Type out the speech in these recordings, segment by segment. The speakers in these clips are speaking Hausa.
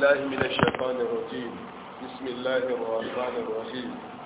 بالله من الشيطان الرجيم بسم الله الرحمن الرحيم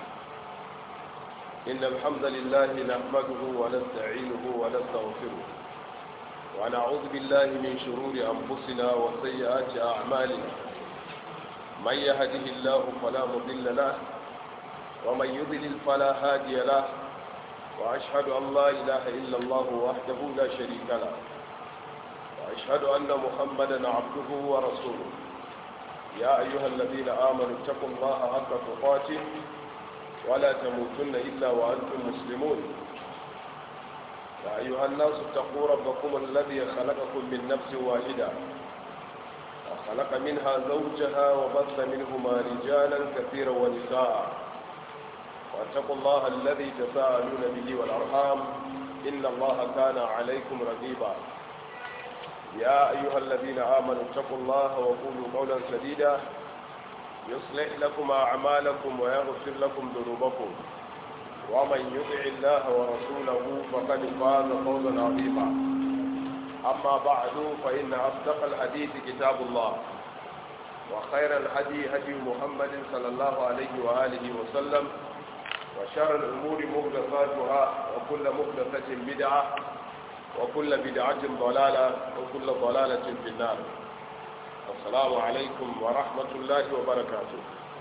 إن الحمد لله نحمده ونستعينه ونستغفره ونعوذ بالله من شرور أنفسنا وسيئات أعمالنا من يهده الله فلا مضل له ومن يضلل فلا هادي له وأشهد أن لا إله إلا الله وحده لا شريك له وأشهد أن محمدا عبده ورسوله يا أيها الذين آمنوا اتقوا الله حق تقاته ولا تموتن إلا وأنتم مسلمون يا أيها الناس اتقوا ربكم الذي خلقكم من نفس واحدة وخلق منها زوجها وبث منهما رجالا كثيرا ونساء واتقوا الله الذي تساءلون به والأرحام إن الله كان عليكم رقيبا يا أيها الذين آمنوا اتقوا الله وقولوا قولا سديدا يصلح لكم أعمالكم ويغفر لكم ذنوبكم ومن يطع الله ورسوله فقد فاز فوزا عظيما أما بعد فإن أصدق الحديث كتاب الله وخير الهدي هدي محمد صلى الله عليه وآله وسلم وشر الأمور محدثاتها وكل محدثة بدعة وكل بدعة ضلالة وكل ضلالة في النار السلام عليكم ورحمة الله وبركاته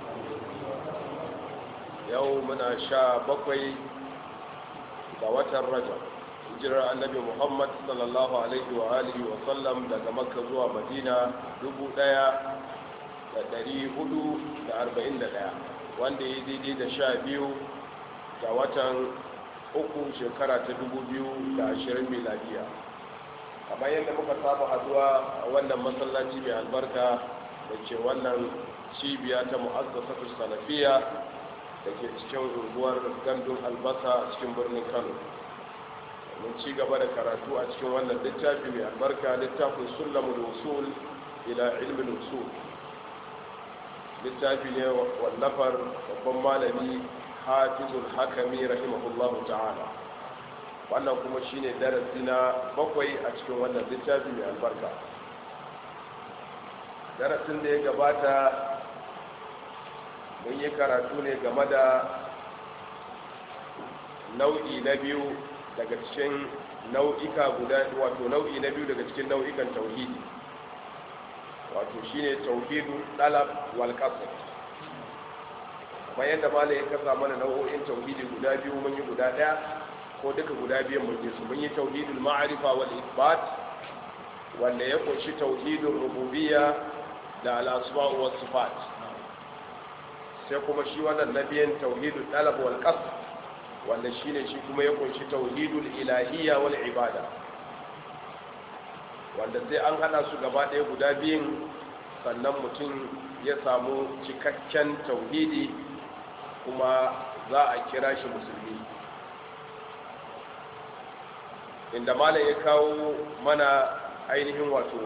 يومنا شا بقي دوات الرجل hijirar annabi muhammad sallallahu alaihi wa alihi wa sallam daga makka zuwa madina 1441 wanda ya daidai da sha biyu ga watan uku shekara ta 2020 miladiya kamar yadda muka saba haduwa a wannan masallaci mai albarka da ke wannan cibiya ta mu'azzasatu salafiya da ke cikin unguwar gandun albasa a cikin birnin kano mun ci gaba da karatu a cikin wannan littafi mai albarka littafin sulamul usul ila ilmin usul littafi ne wallafar babban malami hafizul hakami rahimahullahu ta'ala wannan kuma shine darasi na bakwai a cikin wannan littafi mai albarka darasin da ya gabata mun yi karatu ne game da nau'i na biyu daga cikin nau'ika guda wato nau'i na biyu daga cikin nau'ikan tauhidi wato shine tauhidu dalab wal qasd bayan da malai ya kasa mana nau'o'in tauhidi guda biyu mun yi guda daya ko duka guda biyan mun yi su mun yi tauhidul ma'rifa wal isbat wanda ya kunshi tauhidul rububiyya da al asma' was sifat sai kuma shi wannan nabiyan tauhidul talab wal qasd wanda shine shi kuma ya kunshi tauhidul ilahiyya wal ibada wanda sai an hada su gaba ɗaya guda biyun sannan mutum ya samu cikakken tauhidi kuma za a kira shi musulmi inda malam ya kawo mana ainihin wato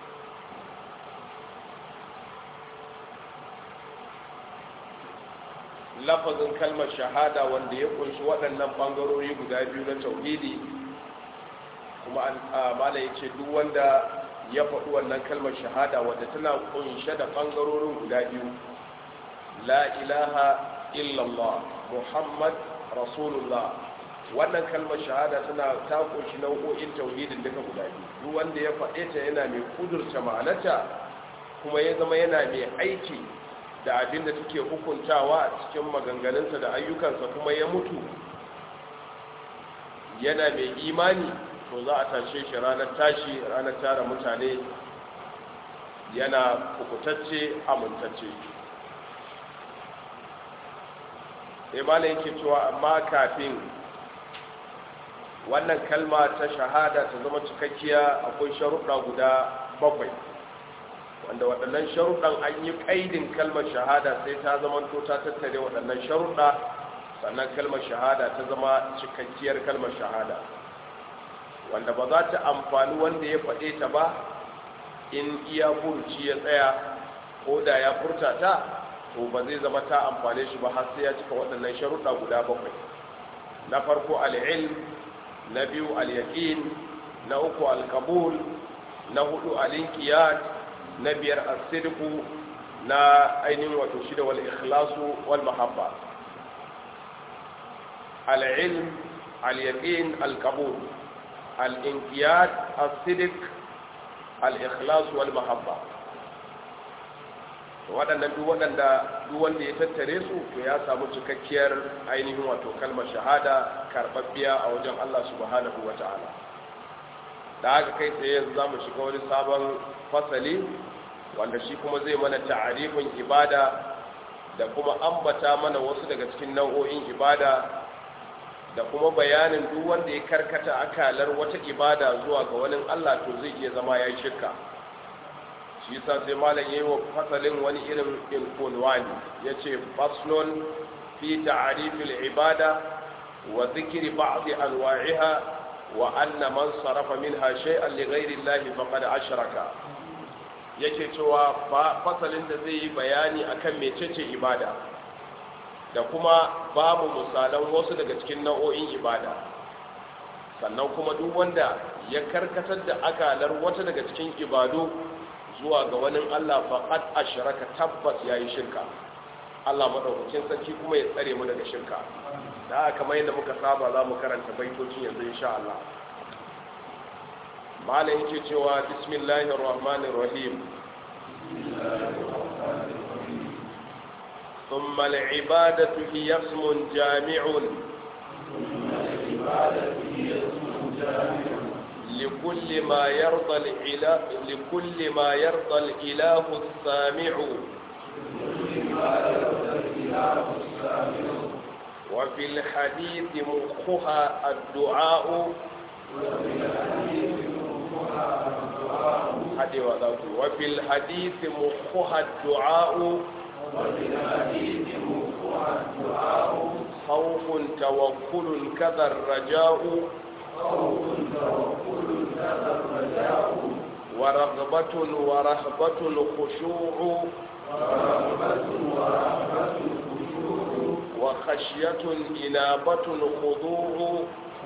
lafazin kalmar shahada wanda ya kunshi waɗannan ɓangarori guda biyu na tauhidi kuma malam ya ce duk wanda ya faɗi wannan kalmar shahada wadda tana kunshe da ɓangarorin guda biyu la ilaha illallah muhammad rasulullah wannan kalmar shahada tana ta kunshi nau'o'in tauhidin duka guda biyu duk wanda ya faɗe ta yana mai kudurta ma'anarta kuma ya zama yana mai aiki da abin da take hukuntawa a cikin maganganunsa da ayyukansa kuma ya mutu yana mai imani to za a tashe shi ranar tashi ranar tara mutane yana kukutacce amintacce imana yake cewa amma kafin wannan kalma ta shahada ta zama cikakkiya akwai sharuɗa guda bakwai wanda waɗannan sharuɗan an yi ƙaidin kalmar shahada sai ta zama to ta tattare waɗannan sharuɗa sannan kalmar shahada ta zama cikakkiyar kalmar shahada wanda ba za ta amfani wanda ya faɗe ta ba in iya furuci ya tsaya ko da ya furta ta to ba zai zama ta amfane shi ba har sai ya cika waɗannan sharuɗa guda bakwai na farko al'ilm na biyu al-yaqin na uku al-qabul na hudu al-inqiyad na biyar as-sidqu na ainihin wato shida wal ikhlasu wal mahabba al-ilm al-yaqin al-qabul al-inqiyad as-sidq al-ikhlas wal mahabba waɗannan duk waɗanda duk wanda ya tattare su to ya samu cikakkiyar ainihin wato kalmar shahada karɓaɓɓiya a wajen Allah subhanahu wa ta'ala da haka kai tsaye yanzu za mu shiga wani sabon fasali wanda shi kuma zai mana ta'arifin ibada da kuma ambata mana wasu daga cikin nau'o'in ibada da kuma bayanin duk wanda ya karkata akalar wata ibada zuwa ga wani Allah to zai iya zama ya shirka shi yasa sai malam yayi wa fasalin wani irin infunwani yace faslun fi ta'rifil ibada wa dhikri ba'd anwa'iha wa anna man sarafa minha shay'an li ghayri Allah faqad ashraka yake cewa fasalin da zai yi bayani akan mecece ibada da kuma babu misalan wasu daga cikin nau'o'in ibada sannan kuma duk wanda ya karkatar da akalar wata daga cikin ibadu zuwa ga wani Allah faqad ashraka tabbas yayi shirka Allah madaukakin sarki kuma ya tsare mu daga shirka da haka kamar yadda muka saba za mu karanta baitocin yanzu insha Allah malam yake cewa bismillahir rahmanir rahim ثم العبادة هي اسم جامع لكل ما يرضى الإله لكل ما يرضى الإله السامع وفي الحديث مخها الدعاء وفي الحديث مخها الدعاء خوف توكل كذا الرجاء ورغبة ورهبة خشوع وخشية إنابة خضوع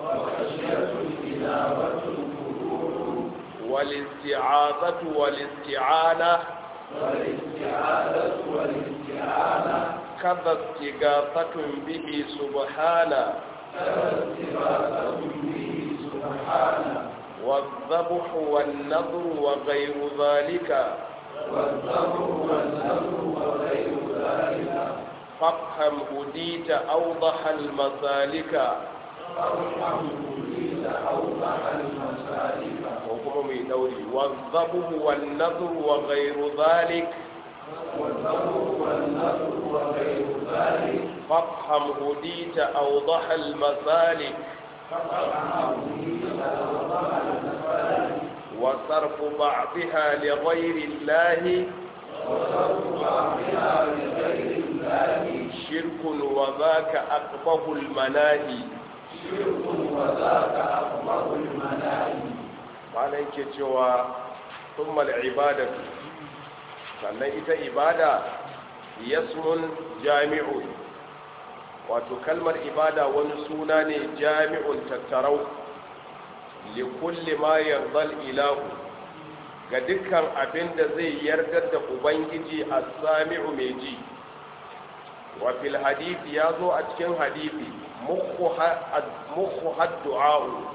والاستعاذة والاستعانة والاستعاذة والاستعانة كذا استغاثة به سبحانه كذا استغاثة به سبحانه والذبح والنذر وغير ذلك والذبح والنذر وغير ذلك فافهم هديت أوضح المسالك فارحم كليل أوضح المسالك وكما من دوري والذبح والنذر وغير ذلك والذبح والنذر وغير ذلك فافهم هديت أوضح المسالك فارحم كليل أوضح المسالك وصرف بعضها لغير الله وصرف بعضها لغير الله شرك وذاك أقبه المناهي شرك وذاك أكبر المناهي malam yake cewa thummal ibadatu sannan ita ibada yasmun jami'un wato kalmar ibada wani suna ne jami'un tattarau li kulli ma yardal ilahu ga dukkan abin da zai yardar da ubangiji as-sami'u mai ji wa fil hadisi ya zo a cikin hadisi mukhu haddu'a'u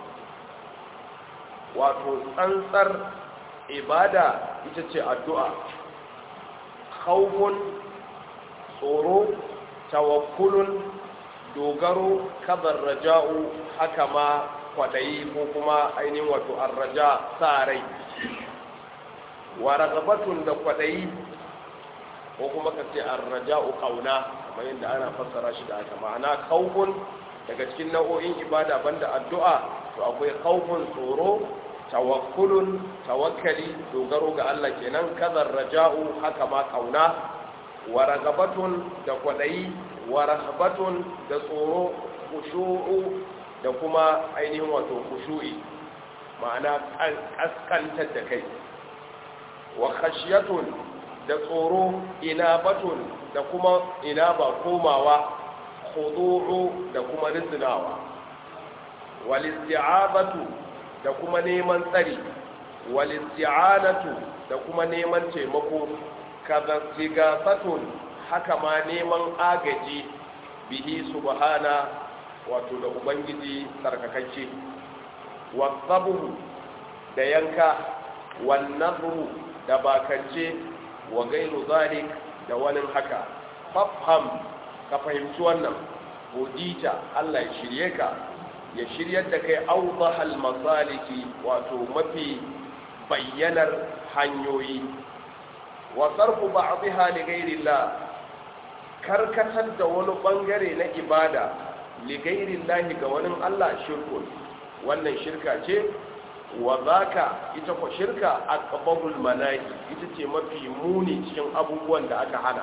wato tsantsar ibada ita ce addu'a khawfun tsoro tawakkulun dogaro kadar raja'u haka ma kwaɗayi ko kuma ainihin wato arraja sa rai wa ragabatun da kwaɗayi ko kuma ka ce arraja'u kauna kamar yadda ana fassara shi da haka ma'ana khawfun daga cikin nau'o'in ibada banda addu'a to akwai khawfun tsoro tawakkulun tawakkali dogaro ga Allah kenan kadar raja'u haka ma kauna wa ragabatun da kwadayi wa rahbatun da tsoro khushu'u da kuma ainihin wato khushu'i ma'ana kaskantar da kai wa khashiyatun da tsoro inabatun da kuma inaba komawa khudu'u da kuma rizinawa wal isti'abatu da kuma neman tsari wal isti'anatu da kuma neman taimako kaza sigasatun haka ma neman agaji bihi subhana wato da ubangiji tsarkakacce wasabu da yanka wannazru da bakance wa gairu zalik da wani haka fafham ka fahimci wannan godita Allah ya shirye ka ya shiryar da kai awdahal masaliki wato mafi bayyanar hanyoyi wa sarfu ba'dha li ghairillah karkatar da wani bangare na ibada li ghairillah ga wani Allah shirkun wannan shirka ce wa zaka ita ko shirka aqbabul manahi ita ce mafi muni cikin abubuwan da aka hana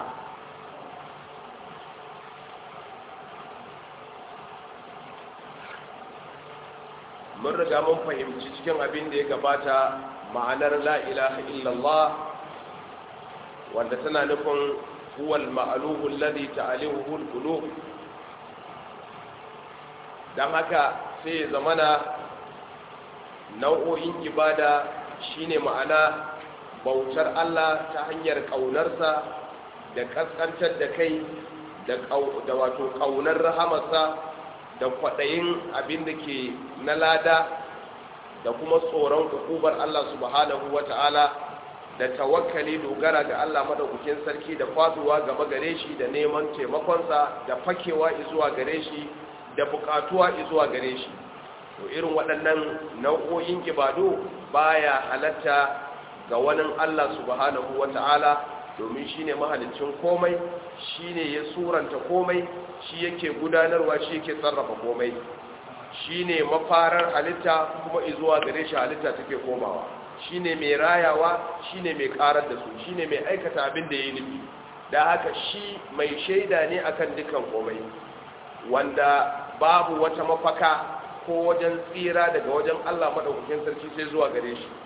mun riga mun fahimci cikin abin da ya gabata ma'anar la ilaha illallah wanda tana nufin huwal ma'aluhu alladhi ta'alihu al-qulub dan haka sai zamana nau'o'in ibada shine ma'ana bautar Allah ta hanyar ƙaunarsa da ƙasƙantar da kai da wato ƙaunar rahamarsa da kwaɗayin abin da ke na lada da kuma tsoron hukubar Allah subhanahu wa ta'ala da tawakkali dogara ga Allah madaukakin sarki da faduwa gaba gare shi da neman taimakonsa da fakewa zuwa gare shi da bukatuwa zuwa gare shi to irin waɗannan nau'o'in ibadu baya halatta ga wani Allah subhanahu wata'ala domin shine mahalicin komai shine ya suranta komai shi yake gudanarwa shi yake sarrafa komai shine mafarar halitta kuma izuwa gare shi halitta take komawa shine mai rayawa shine mai karar da su shine mai aikata abin da ya nufi da haka shi mai shaida ne akan dukan komai wanda babu wata mafaka ko wajen tsira daga wajen Allah maɗaukakin sarki sai zuwa gare shi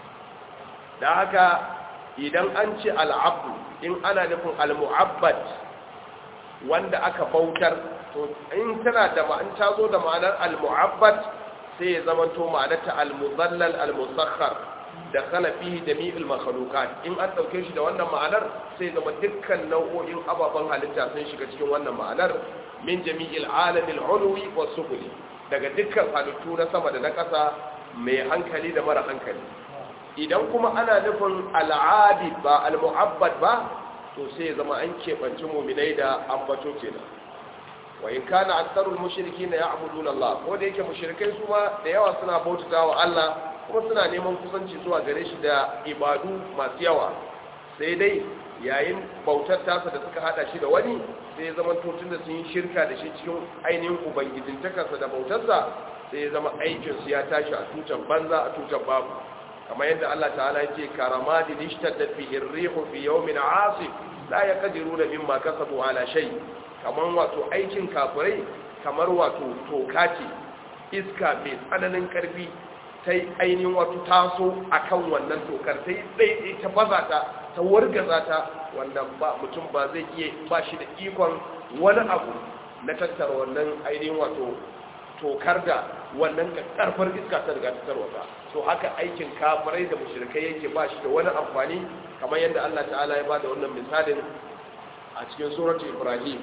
da haka idan an ce al'abdu in ana nufin al-mu'abbad wanda aka bautar to in tana da ma'an ta zo da ma'anar al-mu'abbad sai ya zama to ma'anarta al-muzallal al-musakhkhar da khalafihi jami'il makhluqat in an dauke shi da wannan ma'anar sai zama dukkan nau'o'in ababen halitta sun shiga cikin wannan ma'anar min jami'il alamil ulwi was sufli daga dukkan halittu na sama da na ƙasa mai hankali da mara hankali idan kuma ana nufin al'adi ba al-mu'abbad ba to sai ya zama an keɓanci muminai da ambato kenan wa in kana aktharul mushrikeena ya'buduna Allah ko da yake mushrikai su ma da yawa suna bautata wa Allah kuma suna neman kusanci zuwa gare shi da ibadu masu yawa sai dai yayin bautar tasa da suka hada shi da wani sai ya zama tun da sun yi shirka da shi cikin ainihin ubangijin takarsa da bautarsa sai ya zama aikinsu ya tashi a tutan banza a tutan babu kamar yadda Allah ta'ala ya ce karamadin ishtaddat bihi ar-rihu fi yawmin 'asif la yaqdiruna mimma kasabu ala shay kamar wato aikin kafirai kamar wato toka ce iska mai tsananin karfi ta ainihin wato taso akan wannan tokar ta yi ɗaiɗai ta baza ta ta wargaza ta wanda ba mutum ba zai iya ba shi da ikon wani abu na tattara wannan ainihin wato tokar da wannan karfar iska ta riga ta tarwata to haka aikin kafirai da mushrikai yake ba shi da wani amfani kamar yadda Allah ta'ala ya bada wannan misalin a cikin suratul Ibrahim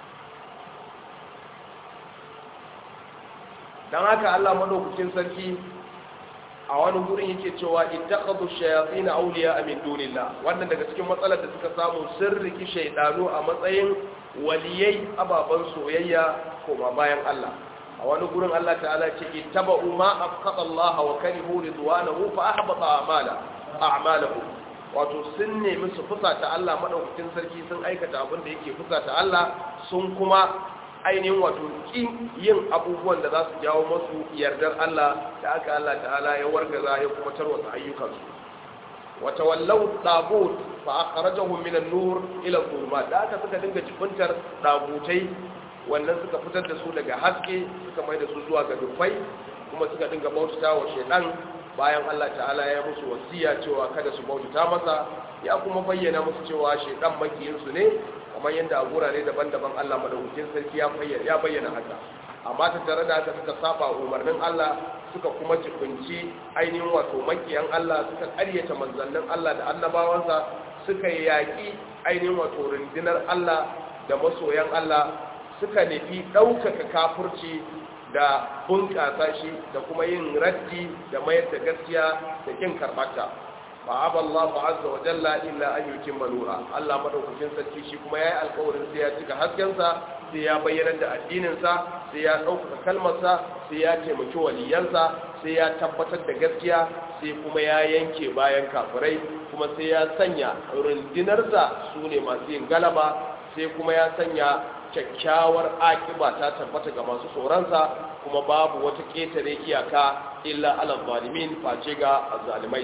dan haka Allah madaukakin sarki a wani gurin yake cewa ittakhadhu shayatin awliya min dunillah wannan daga cikin matsalar da suka samu sirriki shaydanu a matsayin waliyai ababan soyayya koma bayan Allah a wani gurin Allah ta'ala ce ittaba'u ma afqata Allah wa karihu ridwanahu fa ahbata a'mala a'malahum wato sun nemi su fusata Allah madaukakin sarki sun aikata abin da yake fusata Allah sun kuma ainihin wato kin yin abubuwan da za su jawo masu yardar Allah da aka Allah ta'ala ya wargaza ya kuma tarwata ayyukansu wata wallau tagut fa akhrajahum min an-nur ila al da aka suka dinga jibuntar dagutai wannan suka fitar da su daga haske suka mai da su zuwa ga dufai kuma suka dinga bautata wa shedan bayan Allah ta'ala ya musu wasiya cewa kada su bautata masa ya kuma bayyana musu cewa shedan makiyinsu ne kamar yadda a gurare daban-daban Allah madaukakin sarki ya bayyana ya bayyana haka amma ta tare da haka suka saba umarnin Allah suka kuma jibinci ainihin wato makiyan Allah suka ƙaryata manzannin Allah da annabawansa suka yaƙi ainihin wato rundunar Allah da masoyan Allah suka nufi ɗaukaka kafurci da bunƙasa shi da kuma yin raddi da mayar da gaskiya da kin karɓarta fa aballahu azza wa jalla illa an yutimma nura Allah madaukakin sarki shi kuma yayi alƙawarin sai ya cika haskensa sai ya bayyana da addinin sa sai ya ɗaukaka kalmarsa sai ya taimaki waliyansa sai ya tabbatar da gaskiya sai kuma ya yanke bayan kafirai kuma sai ya sanya rundunarsa su ne masu yin galaba sai kuma ya sanya kyakkyawar akiba ta tabbata ga masu tsoronsa kuma babu wata ƙetare iyaka illa alal zalimin face ga zalimai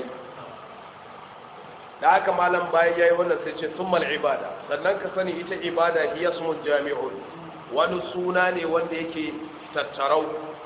da haka malam bayan yayi wannan sai ce summal ibada sannan ka sani ita ibada hiya ismun jami'un wani suna ne wanda yake tattarau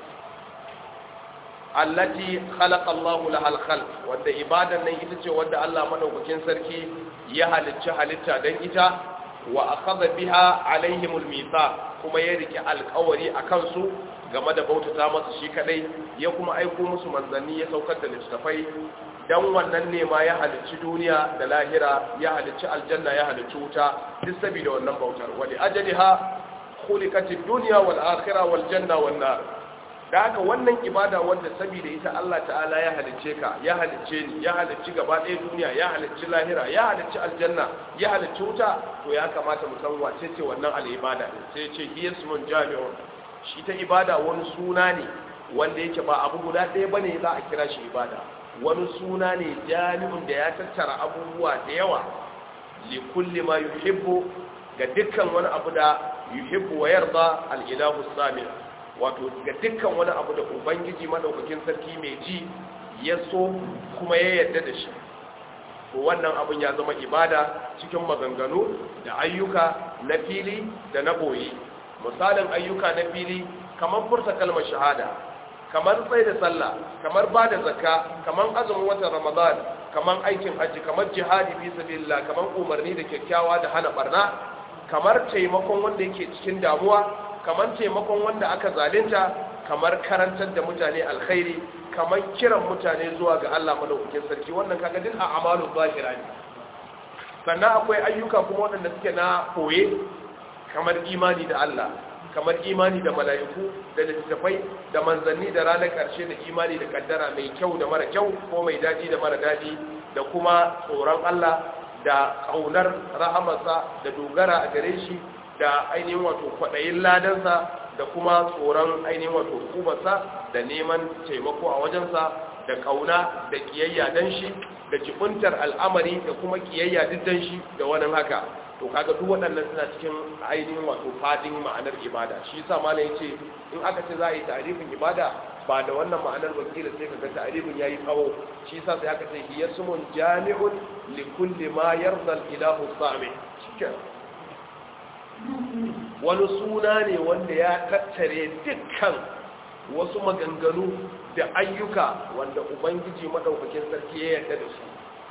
allati khalaqa Allahu lahal khalq wanda ibadan nan ita ce wanda Allah madaukakin sarki ya halicci halitta dan ita wa akhadha biha alaihimul mithaq kuma ya rike alƙawari akan su game da bautata masa shi kadai ya kuma aiko musu manzanni ya saukar da littafai dan wannan ne ma ya halicci duniya da lahira ya halicci aljanna ya halicci wuta duk saboda wannan bautar wali ajaliha khuliqatid dunya wal akhirah wal janna wan nar da haka wannan ibada wanda saboda ita Allah ta'ala ya halicce ka ya halicce ni ya halicci gaba ɗaya duniya ya halicci lahira ya halicci aljanna ya halicci wuta to ya kamata mu san wace ce wannan al'ibada ne sai ce yasmun jami'un shi ta ibada wani suna ne wanda yake ba abu guda ɗaya bane za a kira shi ibada wani suna ne jami'un da ya tattara abubuwa da yawa li kulli ma yuhibbu ga dukkan wani abu da yuhibbu wa yarda al-ilahu samir wato ga dukkan wani abu da ubangiji madaukakin sarki mai ji ya so kuma ya yarda da shi to wannan abun ya zama ibada cikin maganganu da ayyuka na fili da na boye misalin ayyuka na fili kamar furta kalmar shahada kamar tsaye da sallah kamar ba da zakka kamar azumin watan ramadan kamar aikin hajji kamar jihadi fi sabilillah kamar umarni da kyakkyawa da hana barna kamar taimakon wanda yake cikin damuwa kamar taimakon wanda aka zalunta kamar karantar da mutane alkhairi kamar kiran mutane zuwa ga Allah madaukakin sarki wannan kaga duk a amalu zahira ne sannan akwai ayyuka kuma waɗanda suke na koye kamar imani da Allah kamar imani da mala'iku da littattafai da manzanni da ranar ƙarshe da imani da kaddara mai kyau da mara kyau ko mai daɗi da mara daɗi da kuma tsoron Allah da ƙaunar rahamarsa da dogara a gare shi da ainihin wato kwaɗayin ladansa da kuma tsoron ainihin wato hukumarsa da neman taimako a wajensa da ƙauna da ƙiyayya dan shi da jibuntar al'amari da kuma ƙiyayya duk dan shi da wani haka to kaga duk waɗannan suna cikin ainihin wato fadin ma'anar ibada shi yasa malam yace in aka ce za a yi ta'arifin ibada ba da wannan ma'anar wakila sai kaga ta'arifin yayi tsawo shi yasa sai aka ce hiya sumun jami'un li kulli ma yarda al-ilahu sami shikenan wani suna ne wanda ya tattare dukkan wasu maganganu da ayyuka wanda ubangiji madaukakin sarki ya yarda da su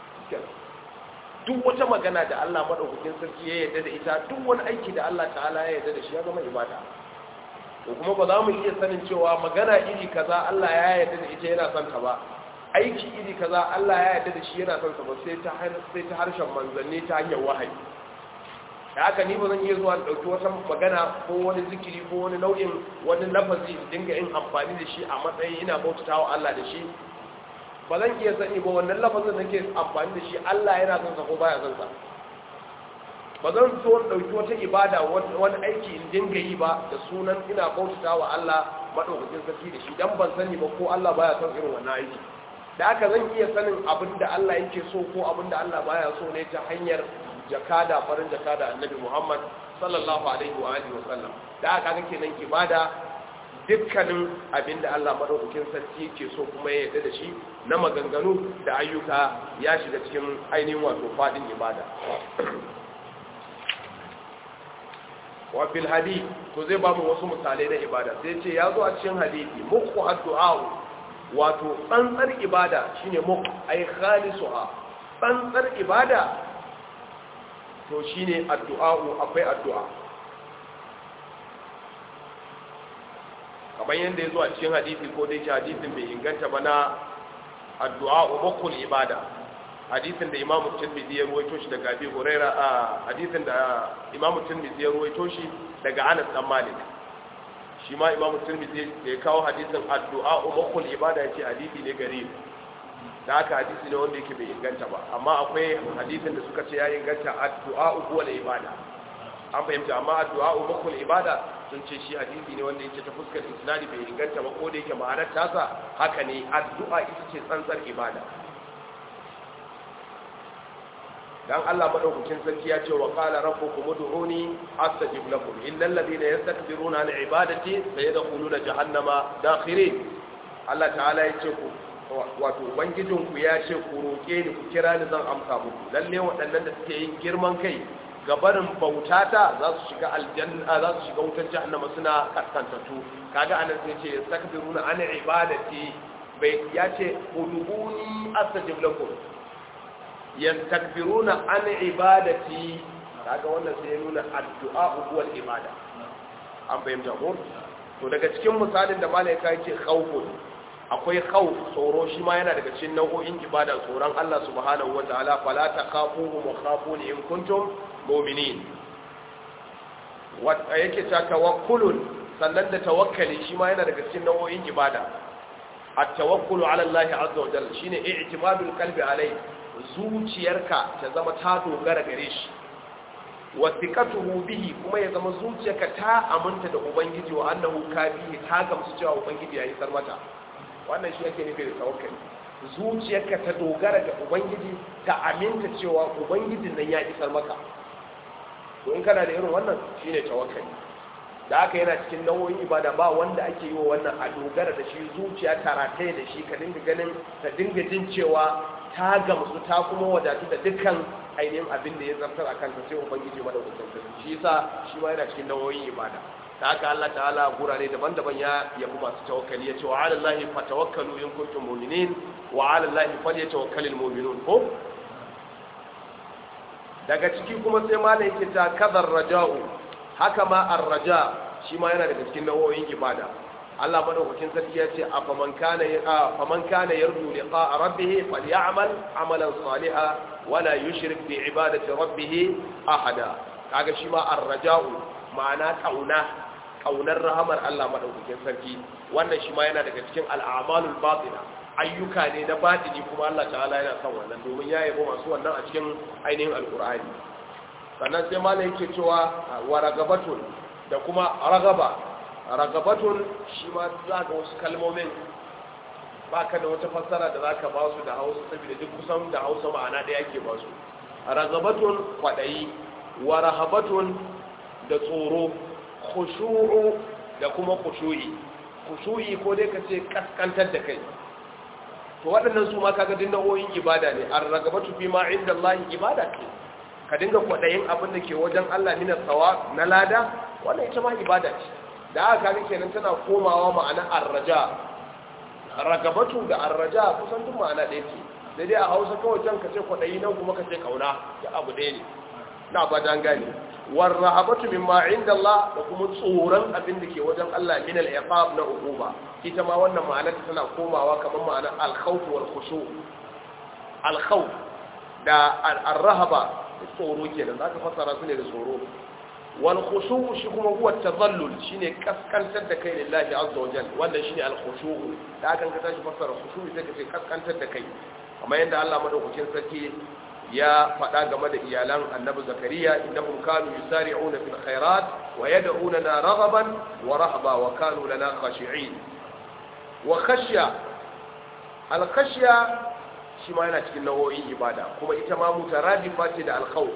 duk wata magana da Allah madaukakin sarki ya yarda da ita duk wani aiki da Allah ta'ala ya yarda da shi ya zama ibada to kuma ba za mu iya sanin cewa magana iri kaza Allah ya yarda da ita yana son ta ba aiki iri kaza Allah ya yarda da shi yana son sa ba sai ta sai ta harshen manzanni ta hanyar wahayi da haka ni ba zan iya zuwa ɗauki wata magana ko wani zikiri ko wani nau'in wani lafazi dinga yin amfani da shi a matsayin ina bautata wa Allah da shi ba zan iya sani ba wannan lafazin da ke amfani da shi Allah yana son sa ko baya son sa ba zan so ɗauki wata ibada wani aiki in dinga yi ba da sunan ina bautata wa Allah madaukakin sarki da shi dan ban sani ba ko Allah baya son irin wannan aiki da haka zan iya sanin abin da Allah yake so ko abin da Allah baya so ne ta hanyar jakada farin jakada annabi Muhammad sallallahu alaihi wa alihi wasallam da aka ga kenan ibada dukkanin abinda Allah madaukakin sarki yake so kuma ya yarda da shi na maganganu da ayyuka ya shiga cikin ainihin wato fadin ibada wa fil hadith to zai ba mu wasu misalai na ibada sai ce ya zo a cikin hadisi muku addu'a wato tsantsar ibada shine muku ay khalisuha tsantsar ibada to shi ne addu'a'u akwai addu'a kamar yadda ya zo a cikin hadithi ko dai shi hadithin bai inganta ba na addu'a'u makul ibada hadisin da imamu tirmidhi ya ruwaito shi daga abi huraira a hadisin da imamu tirmidhi ya ruwaito shi daga anas dan malik shi ma imamu tirmidhi da ya kawo hadisin addu'a ummul ibada yace hadisi ne gari da haka hadisi ne wanda yake bai inganta ba amma akwai hadisin da suka ce ya inganta addu'a huwa ibada an fahimta amma addu'a ummul ibada sun ce shi hadisi ne wanda yake ta fuskar isnadi bai inganta ba ko da yake ma'anar tasa haka ne addu'a ita ce tsantsar ibada dan Allah madaukakin sarki ya ce wa qala rabbukum ud'uni astajib lakum innal ladina yastakbiruna an ibadati sayadkhuluna jahannama dakhirin Allah ta'ala ya ce ku wato ubangijin ku ya ce ku roke ni ku kira ni zan amsa muku lalle waɗannan da suke yin girman kai gabarin bautata za su shiga aljanna za su shiga wutar jahannama suna kaskantattu kaga anan sai ce yastakbiruna an ibadati bai ya ce ud'uni astajib lakum yastakbiruna an ibadati kaga wannan sai ya nuna addu'a huwal ibada an fahimta ko to daga cikin misalin da malaika yake khawfu akwai khawf tsoro shi ma yana daga cikin nau'o'in ibada tsoron Allah subhanahu wataala fala takhafuhum wa khafuni in kuntum mu'minin wata yake ta tawakkulun sannan da tawakkali shi ma yana daga cikin nau'o'in ibada at-tawakkulu ala Allah azza wa jalla shine i'timadul qalbi alayhi zuciyarka ta zama ta dogara gare shi wasiqatuhu bihi kuma ya zama zuciyarka ta aminta da ubangiji wa annahu kabihi ta gamsu cewa ubangiji ya isar mata wannan shi yake nufi da tawakkali zuciyarka ta dogara ga ubangiji ta aminta cewa ubangijin nan ya isar maka to in kana da irin wannan shine tawakkali da haka yana cikin nau'o'in ibada ba wanda ake yi wa wannan a dogara da shi zuciya ta rataye da shi ka dinga ganin ta dinga jin cewa ta gamsu ta kuma wadatu da dukkan ainihin abin da ya zartar a kanta sai ubangiji madaukakin sarki shi yasa shi ma yana cikin nau'o'in ibada da haka Allah ta'ala gurare daban-daban ya yabi masu tawakkali ya ce wa 'ala Allahi fatawakkalu in kuntum mu'minin wa 'ala Allahi falyatawakkalul mu'minun ko daga ciki kuma sai malam yake ta kadar raja'u haka ma ar-raja shi ma yana daga cikin nau'o'in ibada Allah madaukakin sarki ya ce afaman kana faman kana yarju liqa'a rabbih falyamal amalan salihan wala yushrik bi ibadati rabbih ahada kaga shi ma ar-raja'u ma'ana kauna kaunar rahamar Allah madaukakin sarki wannan shi ma yana daga cikin al'amalul batina ayyuka ne na batini kuma Allah ta'ala yana son wannan domin ya yabo masu wannan a cikin ainihin alqur'ani sannan sai malam yake cewa wa ragabatun da kuma ragaba ragabatun shi ma za ka wasu kalmomin ba ka da wata fassara da za ka ba su da hausa saboda duk kusan da hausa ma'ana da yake ba su ragabatun kwaɗayi wa rahabatun da tsoro khushu'u da kuma khushu'i khushu'i ko dai ka ce kaskantar da kai to waɗannan su ma kaga din nau'o'in ibada ne ar ragabatu fi ma inda Allah ibada ce ka dinga kwaɗayin abin da ke wajen Allah mina tsawa na lada wannan ita ma ibada ce da aka kaga kenan tana komawa ma'ana arraja ragabatu da arraja kusan duk ma'ana ɗaya ce sai dai a hausa kawai can ka ce kwaɗayi nan kuma ka ce kauna da abu ɗaya ne na ba dan gane war rahabatu mimma inda Allah da kuma tsoron abin da ke wajen Allah min al-iqab na uquba ita ma wannan ma'anar tana komawa kamar ma'anar al-khawf wal khushu al-khawf da ar-rahaba tsoro kenan zaka fassara su ne da tsoro wal khushu shi kuma huwa tadallul shine kaskantar da kai lillahi azza wajal wannan shine al khushu da aka ka tashi fassara khushu sai ka ce kaskantar da kai kamar yadda Allah madaukakin sarki ya faɗa game da iyalan annabi zakariya innahum kanu yusari'una fil khairat wa yad'unana raghaban wa rahba wa kanu lana khashi'in wa khashya al khashya shi ma yana cikin nau'o'in ibada kuma ita ma mutaradifa ce da al khawf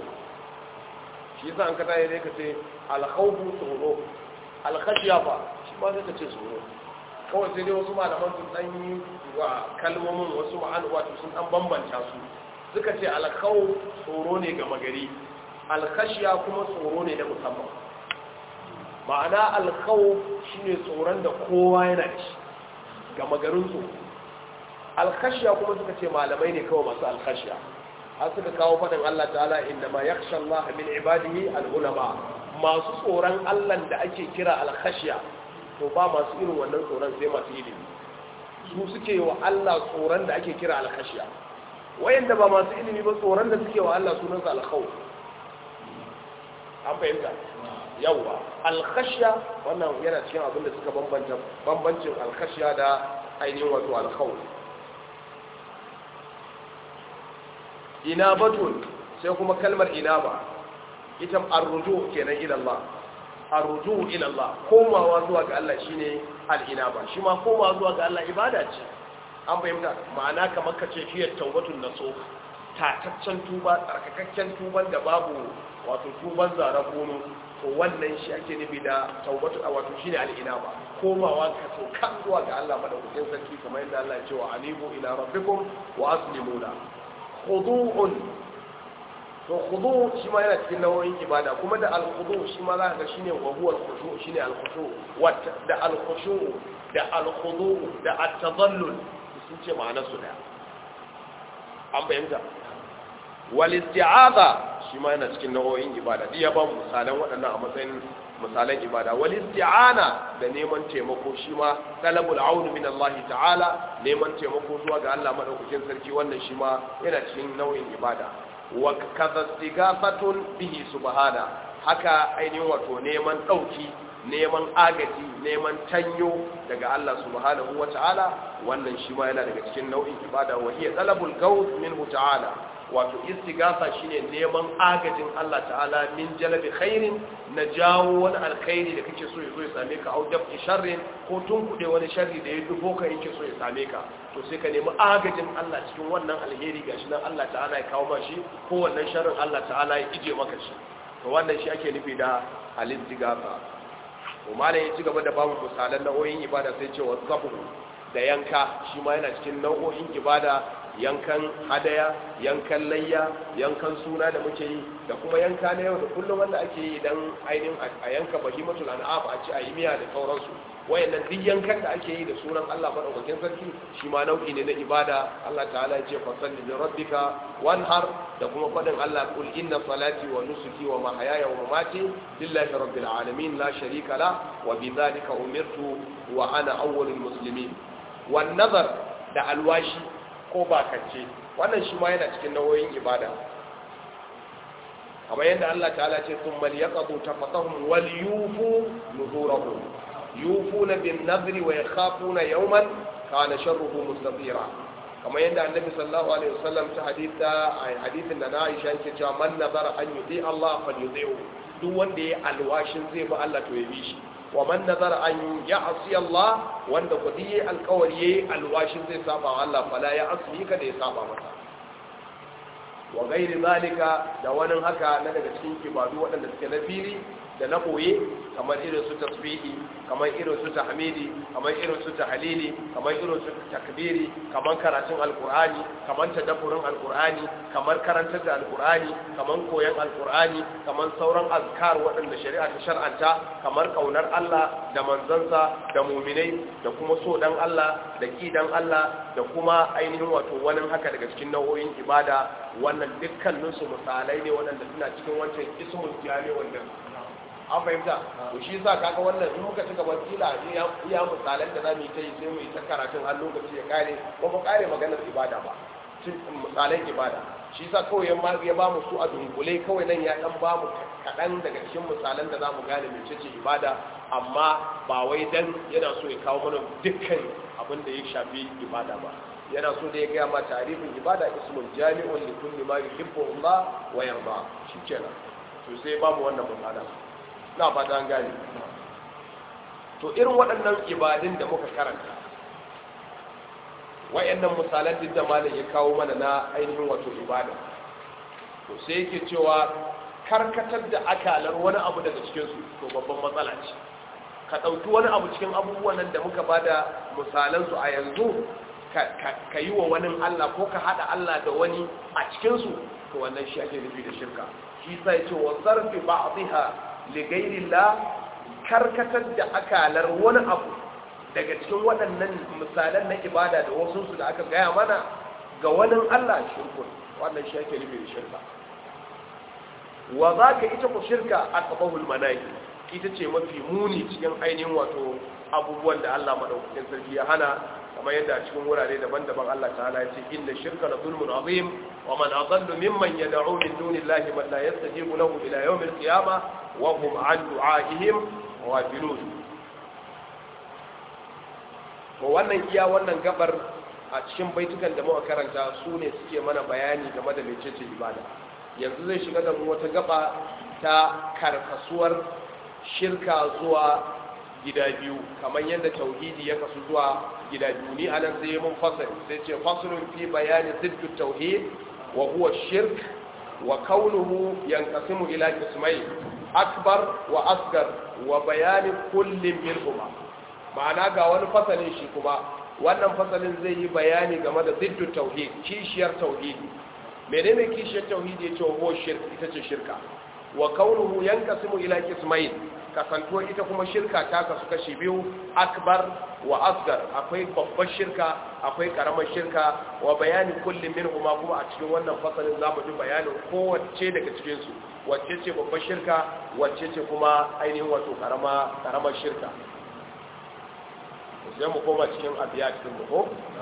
shi yasa an kada ne ka ce al khawf tsoro al khashya fa shi ma sai ka ce tsoro kawai sai dai wasu malaman sun dan yi wa kalmomin wasu ma'an wato sun dan bambanta su suka ce alkhau tsoro ne ga magari alkhashiya kuma tsoro ne da musamman ma'ana alkhau shine tsoron da kowa yana da shi ga magarin tsoro alkhashiya kuma suka ce malamai ne kawai masu alkhashiya har suka kawo faɗin Allah ta'ala inda ma yakhsha Allah min ibadihi al-ulama masu tsoron Allah da ake kira alkhashiya to ba masu irin wannan tsoron sai masu ilimi su suke wa Allah tsoron da ake kira alkhashiya wayanda ba masu ilimi ba tsoron da suke wa Allah sunansa alkhawf an fahimta yawa alkhashya wannan yana cikin abin da suka bambanta bambancin alkhashya da ainihin wato alkhawf inabatun sai kuma kalmar inaba ita arruju kenan ila Allah arruju ila Allah komawa zuwa ga Allah shine al-inaba shi ma komawa zuwa ga Allah ibada ce an fahimta ma'ana kamar kace shi tawbatun naso tataccen tuba tsarkakakken tuban da babu wato tuban zara gono to wannan shi ake nufi da tawbatu wato shine al-inaba komawa ka so kan zuwa ga Allah madaukakin sarki kamar yadda Allah ya ce wa anibu ila rabbikum wa aslimu la khudu'un to khudu shi ma yana cikin nau'in ibada kuma da al-khudu shi ma za ka ga shine wa huwa al-khushu shine al-khushu wata da al-khushu da al-khudu da at-tadallul sun ce ma'anar su daya an fahimta wal isti'aza shi ma yana cikin nau'o'in ibada diya ba misalan waɗannan a matsayin misalan ibada wal isti'ana da neman taimako shi ma talabul aun min Allah ta'ala neman taimako zuwa ga Allah madaukakin sarki wannan shi ma yana cikin nau'in ibada wa kaza istigathatun bihi subhana haka ainihin wato neman dauki neman agaji neman tanyo daga Allah subhanahu wa ta'ala wannan shi ma yana daga cikin nau'in ibada wa hiya talabul gawth minhu ta'ala wato istighatha shine neman agajin Allah ta'ala min jalabi khairin na jawo wani alkhairi da kake so ya zo ya same ka au dafi sharrin ko tunkuɗe wani sharri da ya dufo ka yake so ya same ka to sai ka nemi agajin Allah cikin wannan alheri gashi nan Allah ta'ala ya kawo mashi ko wannan sharrin Allah ta'ala ya ije maka shi to wannan shi ake nufi da al-istighatha malam ya ci gaba da bamu misalan nau'o'in ibada sai ce wa zabu da yanka shi ma yana cikin nau'o'in ibada yankan hadaya yankan layya yankan suna da muke yi da kuma yanka na yau da kullum wanda ake yi dan ainihin a yanka bahimatul an'am a ci a yi miya da sauransu wayannan duk yankan da ake yi da sunan Allah madaukakin sarki shi ma nau'i ne na ibada Allah ta'ala ya ce fasalli li rabbika wanhar da kuma fadin Allah kul inna salati wa nusuki wa mahayaya wa mamati lillahi rabbil alamin la sharika la wa bidhalika umirtu wa ana awwalul muslimin wan nazar da alwashi ko bakance wannan shi ma yana cikin nauyin ibada kamar yadda Allah ta'ala ce sun mal yaqadu tafatahum wal yufu nuzurahum yufuna bin nadri wa yakhafuna yawman kana sharruhu mustatira kamar yadda annabi sallallahu alaihi wasallam ta haditha a hadithin da na Aisha yake cewa man nazara an yuti Allah falyuti'u duk wanda yayi alwashin zai bi Allah to ya bi shi wa man nazara an ya'si Allah wanda kudi yayi alƙawari yayi alwashin zai saba wa Allah fala ya asli ka da ya saba masa wa gairi zalika da wani haka na daga cikin ibadu waɗanda suke na fili da na ɓoye kamar irin su tasbihi kamar irin su tahmidi kamar irin su tahlili kamar irin su takbiri kamar karatun alkur'ani kamar tadabburin alkur'ani kamar karantar da alkur'ani kamar koyon alkur'ani kamar sauran azkar waɗanda shari'a ta shar'anta kamar kaunar Allah da manzansa da muminai da kuma so dan Allah da ki dan Allah da kuma ainihin wato wani haka daga cikin nau'o'in ibada wannan dukkaninsu misalai ne waɗanda suna cikin wancan ismul jami wanda an fahimta to shi yasa kaga wannan in muka cika wasila iya misalan da zamu yi ta yi sai mu yi ta karatun har lokaci ya kare ba mu kare maganar ibada ba misalan ibada shi yasa kawai ya ba mu su a dunkule kawai nan ya dan ba mu kaɗan daga cikin misalan da zamu gane mecece ibada amma ba wai dan yana so ya kawo mana dukkan abin da ya shafi ibada ba yana so da ya gaya ma tarihin ibada ismul jami'un li kulli ma yuhibbu Allah wa yarda shikenan to sai ba mu wannan misala na fata an gane to irin waɗannan ibadun da muka karanta wayannan misalan duk da malam ya kawo mana na ainihin wato ibada to sai yake cewa karkatar da akalar wani abu daga cikin su to babban matsala ce ka ɗauki wani abu cikin abubuwan nan da muka bada misalan su a yanzu ka yi wa wani Allah ko ka haɗa Allah da wani a cikinsu to wannan shi ake nufi da shirka shi sai ce wa zarfi ba'dha ligairillah karkatar da akalar wani abu daga cikin waɗannan misalan na ibada da wasu su da aka gaya mana ga wani Allah shirkun wannan shi ake nufi da shirka wa za ka ita ku shirka a ƙabahul manahi ita ce mafi muni cikin ainihin wato abubuwan da Allah maɗaukakin sarki ya hana kamar yadda a cikin wurare daban-daban Allah ta'ala ya ce inna shirka la zulmun azim wa man adallu mimman yad'u min dunillahi man la yastajibu lahu ila yawm al-qiyamah wa hum an du'aihim ghafilun to wannan iya wannan gabar a cikin baitukan da muka karanta su ne suke mana bayani game da mecece ibada yanzu zai shiga da mu wata gaba ta karkasuwar shirka zuwa gida biyu kamar yadda tauhidi ya kasu zuwa gida biyu ni anan sai mun fasali sai ce fasalun fi bayani ziddu tauhid wa huwa shirk wa kaunuhu yanqasimu ila qismayn akbar wa asgar wa bayani kullin minhuma ma'ana ga wani fasalin shi kuma wannan fasalin zai yi bayani game da ziddu tauhid kishiyar tauhidi menene kishiyar tauhidi yace huwa shirk ita ce shirka wa kaunuhu yanqasimu ila qismayn kasantuwa ita kuma shirka ta kasu kashi biyu akbar wa asgar akwai babbar shirka akwai karamar shirka wa bayani kullum min kuma kuma a cikin wannan fasalin zamu ji bayanin kowace daga cikin su wacce ce babbar shirka wacce ce kuma ainihin wato karama karamar shirka sai mu koma cikin abiya cikin mu ko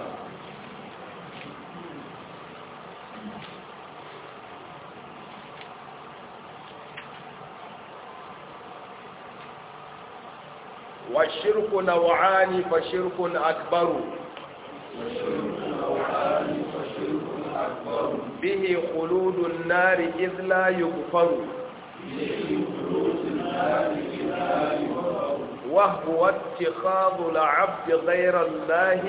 والشرك نوعان فشرك أكبر به خلود النار إذ لا يغفر وهو اتخاذ العبد غير الله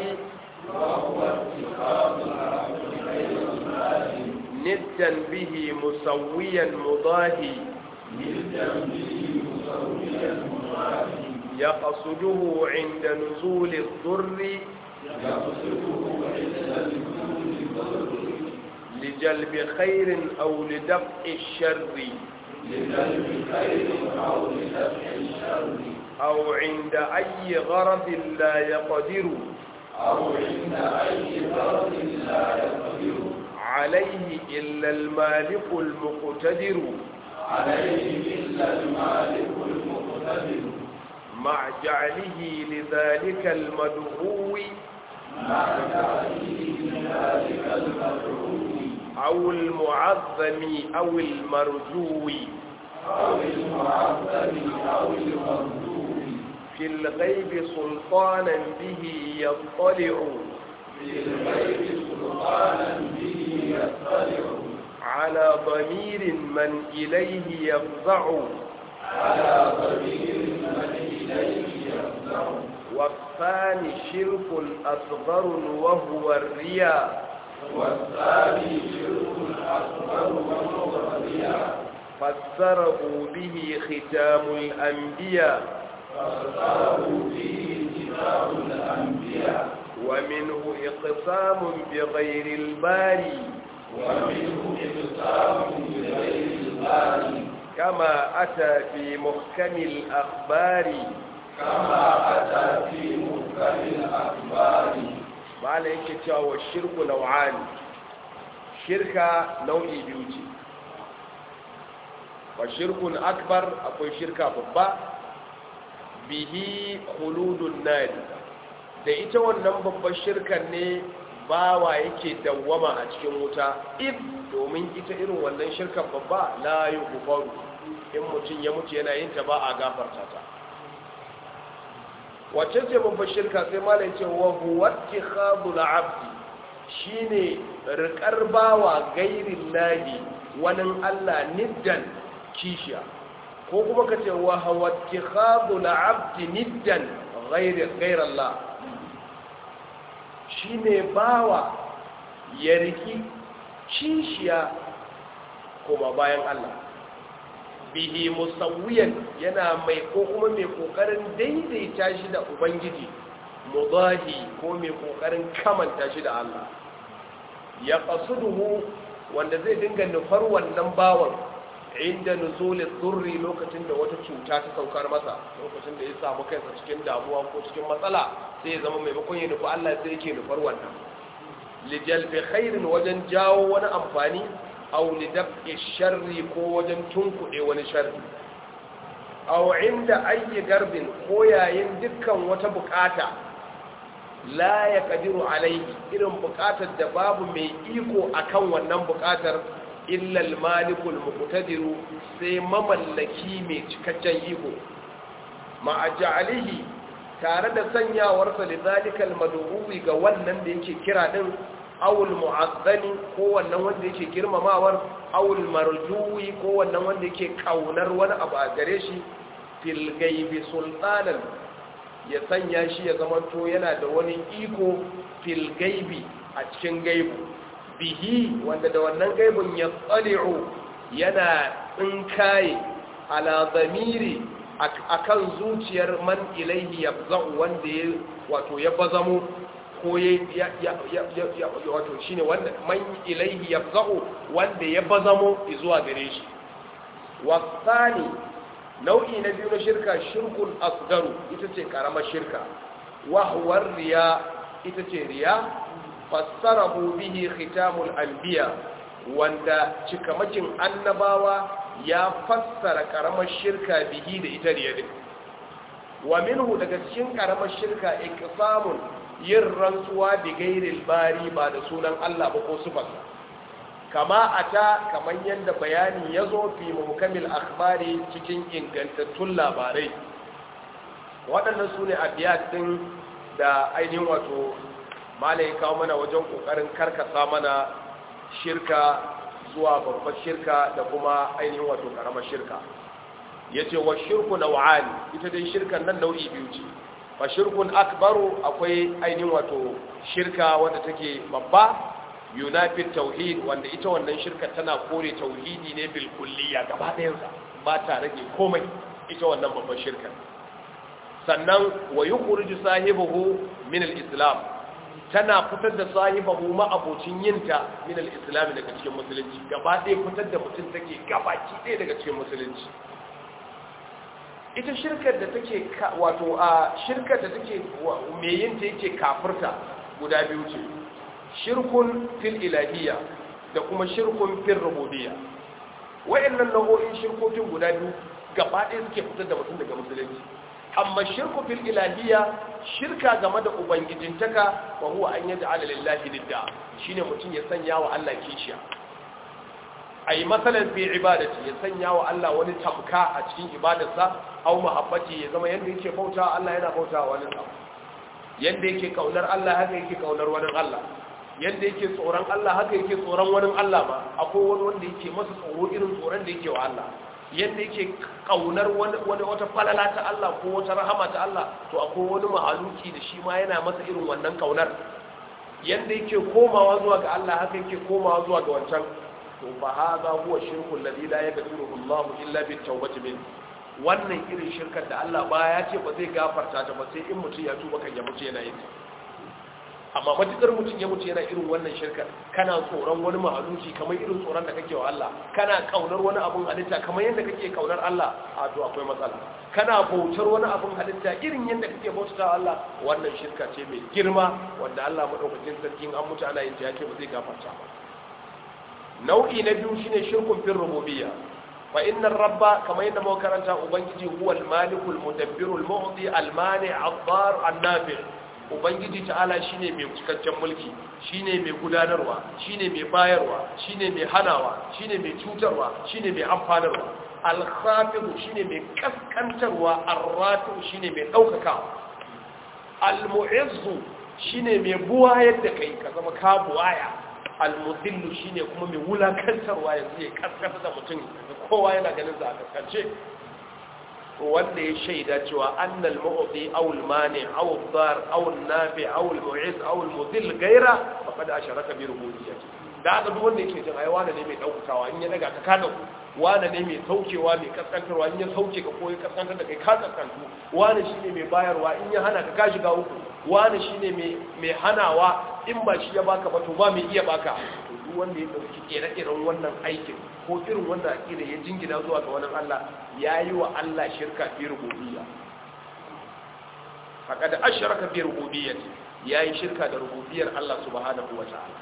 ندا به مسويا مضاهي يقصده عند نزول الضر لجلب خير أو لدفع الشر أو عند أي غرض لا يقدر أو عند أي غرض لا يقدر عليه إلا المالك المقتدر عليه إلا المالك المقتدر مع جعله لذلك المدعو مع تعليم ذلك المدعو أو المعظم أو المرجو أو المعظم أو المرجو في الغيب سلطانا به يطلع في الغيب سلطانا به يطلع على ضمير من إليه يفزع على ضمير من إليه يفزع والثاني شرك أصغر وهو الرياء والثاني شرك أكبر وهو الرياء فسره به ختام الأنبياء فاختاره به كتاب الأنبياء ومنه إقسام بغير الباري ومنه إقسام بغير الباري كما أتى في محكم الأخبار كما أتى في محكم الأخبار ما yake cewa wa shirku nau'ani shirka nau'i biyu ce wa shirkun akbar akwai shirka babba bihi khuludun nari da ita wannan babbar shirkan ne bawa yake dawwama a cikin wuta if domin ita irin wannan shirkan babba la yughfaru in mutum ya mutu yana yin ta ba a gafarta ta wacce ce babbar shirka sai malai ce wa huwa ittikhadul abdi shine riƙar bawa gairin lahi wani Allah niddan kishiya ko kuma ka ce wa huwa ittikhadul abdi niddan ghairin Allah shine bawa ya riki kishiya kuma bayan Allah bihi musawwiyan yana mai ko kuma mai kokarin daidaita shi da ubangiji mudahi ko mai kokarin kamanta shi da Allah ya qasuduhu wanda zai dinga nufar wannan bawan inda nuzulin durri lokacin da wata cuta ta saukar masa lokacin da ya samu kansa cikin damuwa ko cikin matsala sai ya zama maimakon ya nufi Allah sai yake nufar wannan lijalbi khairin wajen jawo wani amfani aw lidaf'i sharri ko wajen tunkuɗe wani sharri aw inda ayyi garbin ko yayin dukkan wata bukata la ya kadiru alaihi irin bukatar da babu mai iko akan wannan bukatar illal malikul muqtadiru sai mamallaki mai cikakken iko ma ajalihi tare da sanyawarsa lizalikal mad'uwi ga wannan da yake kira din awul mu'azzani ko wannan wanda yake girmamawar awul marjuwi ko wannan wanda yake kaunar wani abu a gare shi fil gaibi sultanan ya sanya shi ya zamanto yana da wani iko fil gaibi a cikin gaibu bihi wanda da wannan gaibun ya tsali'u yana tsinkaye ala zamiri akan zuciyar man ilaihi yafza'u wanda ya wato ya bazamo ko ya ya wato shine wanda man ilaihi yafza'u wanda ya bazamo zuwa gare shi wasani nau'i na biyu na shirka shirkul asgaru ita ce karamar shirka wahwar riya ita ce riya fassarahu bihi khitamul anbiya wanda cikamakin annabawa ya fassara karamar shirka bihi da ita riya din wa minhu daga cikin karamar shirka iqsamun yin rantsuwa bi gairil bari ba da sunan Allah ba ko sifarsa kama ata kaman yadda bayani ya zo fi muhkamil akhbari cikin ingantattun labarai waɗannan su ne abiyat ɗin da ainihin wato malai kawo mana wajen ƙoƙarin karkasa mana shirka zuwa babbar shirka da kuma ainihin wato ƙaramar shirka ya ce wa shirku na wa'ani ita dai shirkan nan nau'i biyu ce fa shirkun akbaru akwai ainihin wato shirka wadda take babba yunafin tauhid wanda ita wannan shirka tana kore tauhidi ne bil kulliya gaba ɗayansa ba ta rage komai ita wannan babban shirka sannan wa yukhriju sahibahu min al-islam tana fitar da sahibahu ma abocin yinta min al-islam daga cikin musulunci gaba ɗaya fitar da mutum take gabaki ɗaya daga cikin musulunci ita shirkar da take wato a shirkar da take me yinta yake kafirta guda biyu ce shirkun fil ilahiyya da kuma shirkun fil rububiyya wayannan nau'o'in shirkokin guda biyu gaba ɗaya suke fitar da mutum daga musulunci amma shirku fil ilahiyya shirka game da ubangijintaka wa huwa an yaj'ala lillahi lidda shine mutum ya sanya wa Allah kishiya ai masalan fi ibadati ya sanya wa Allah wani tamka a cikin ibadarsa aw mahabbati ya zama yanda yake bauta Allah yana bauta wa wani abu yanda yake kaunar Allah haka yake kaunar wani Allah yanda yake tsoron Allah haka yake tsoron wani Allah ba akwai wani wanda yake masa tsoro irin tsoron da yake wa Allah yanda yake kaunar wani wata falala ta Allah ko wata rahama ta Allah to akwai wani mahaluki da shi ma yana masa irin wannan kaunar yanda yake komawa zuwa ga Allah haka yake komawa zuwa ga wancan to fa hadha huwa shirku alladhi la yaghfiruhu Allah illa bit tawbati min wannan irin shirkar da Allah ba ya ce ba zai gafarta ta ba sai in mutum ya tuba kan ya mutu yana yin amma matukar mutum ya mutu yana irin wannan shirkar kana tsoron wani mahaluki kamar irin tsoron da kake wa Allah kana kaunar wani abun halitta kamar yadda kake kaunar Allah a to akwai matsala kana bautar wani abun halitta irin yadda kake bautar Allah wannan shirka ce mai girma wanda Allah madaukakin sarkin an mutu ana yin ta yake ba zai gafarta ba nau'i na biyu shine shirkun fil rububiyya fa inna rabba kamar yadda muka karanta ubangiji huwal malikul mudabbirul mu'ti al mani' ad-dar an-nafi' ubangiji ta'ala shine mai cikakken mulki shine mai gudanarwa shine mai bayarwa shine mai hanawa shine mai cutarwa shine mai amfanarwa al-khafid shine mai kaskantarwa ar-rafi shine mai daukakawa al-mu'izzu shine mai buwayar da kai ka zama ka buwaya al-mudillu shine kuma mai wulakantarwa yanzu ya kaskanta da mutum kowa yana ganin za a kaskance wanda ya shaida cewa annal mu'ti aw al-mani aw ad-dar aw an-nafi aw al-mu'iz aw al-mudhill gaira faqad asharaka bi rububiyyati da haka duk wanda yake jin ai wani ne mai daukakawa in ya daga ka kada wani ne mai saukewa mai kaskantarwa in ya sauke ka ko ya kaskantar da kai ka kaskantu wani shine mai bayarwa in ya hana ka ka shiga uku wani shine mai mai hanawa in ba shi ya baka ba to ba mai iya baka to duk wanda ya dauki kere-keren wannan aikin ko irin wanda akida ya jingina zuwa ga wani Allah yayi wa Allah shirka fi rububiyya haka da ashraka bi rububiyyati yayi shirka da rububiyyar Allah subhanahu wa ta'ala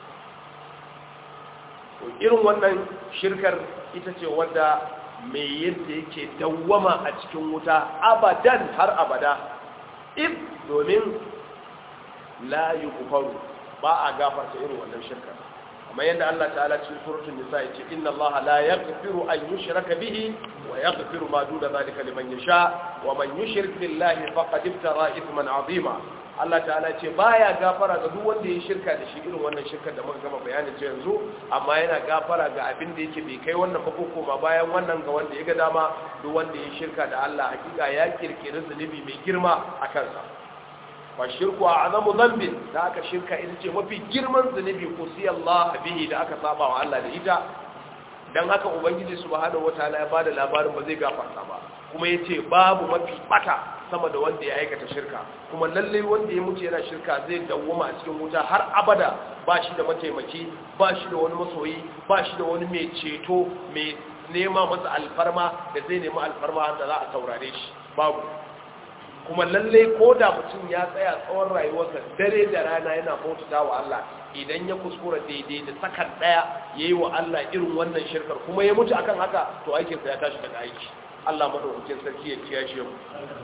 to irin wannan shirkar ita ce wadda mai yadda yake dawwama a cikin wuta abadan har abada if domin la yughfaru ba a gafarta irin wannan shirka amma yadda Allah ta'ala cikin suratul nisa yace inna Allah la yaghfiru an yushraka bihi wa yaghfiru ma duna zalika liman yasha wa man yushrik billahi faqad iftara ithman azima Allah ta'ala ce baya gafara ga duk wanda ya shirka da shi irin wannan shirkar da muka gama bayanin ce yanzu amma yana gafara ga abin da yake bai kai wannan ba ko ma bayan wannan ga wanda ya ga dama duk wanda ya shirka da Allah hakika ya kirkiri zunubi mai girma a kansa fa shirku a'zamu dhanbin da aka shirka ita ce mafi girman zunubi ko sai Allah bihi da aka saba wa Allah da ita dan haka ubangiji subhanahu wataala ya bada labarin ba zai gafarta ba kuma yace babu mafi bata sama da wanda ya aikata shirka kuma lalle wanda ya mutu yana shirka zai dawwama a cikin wuta har abada ba shi da mataimaki ba shi da wani masoyi ba shi da wani mai ceto mai nema masa alfarma da zai nemi alfarma da za a saurare shi babu kuma lalle ko da mutum ya tsaya tsawon rayuwarsa dare da rana yana bautata wa Allah idan ya kuskura daidai da sakan daya yayi wa Allah irin wannan shirkar kuma ya mutu akan haka to aikinsa ya tashi daga aiki Allah madaukakin sarki ya kiyashe mu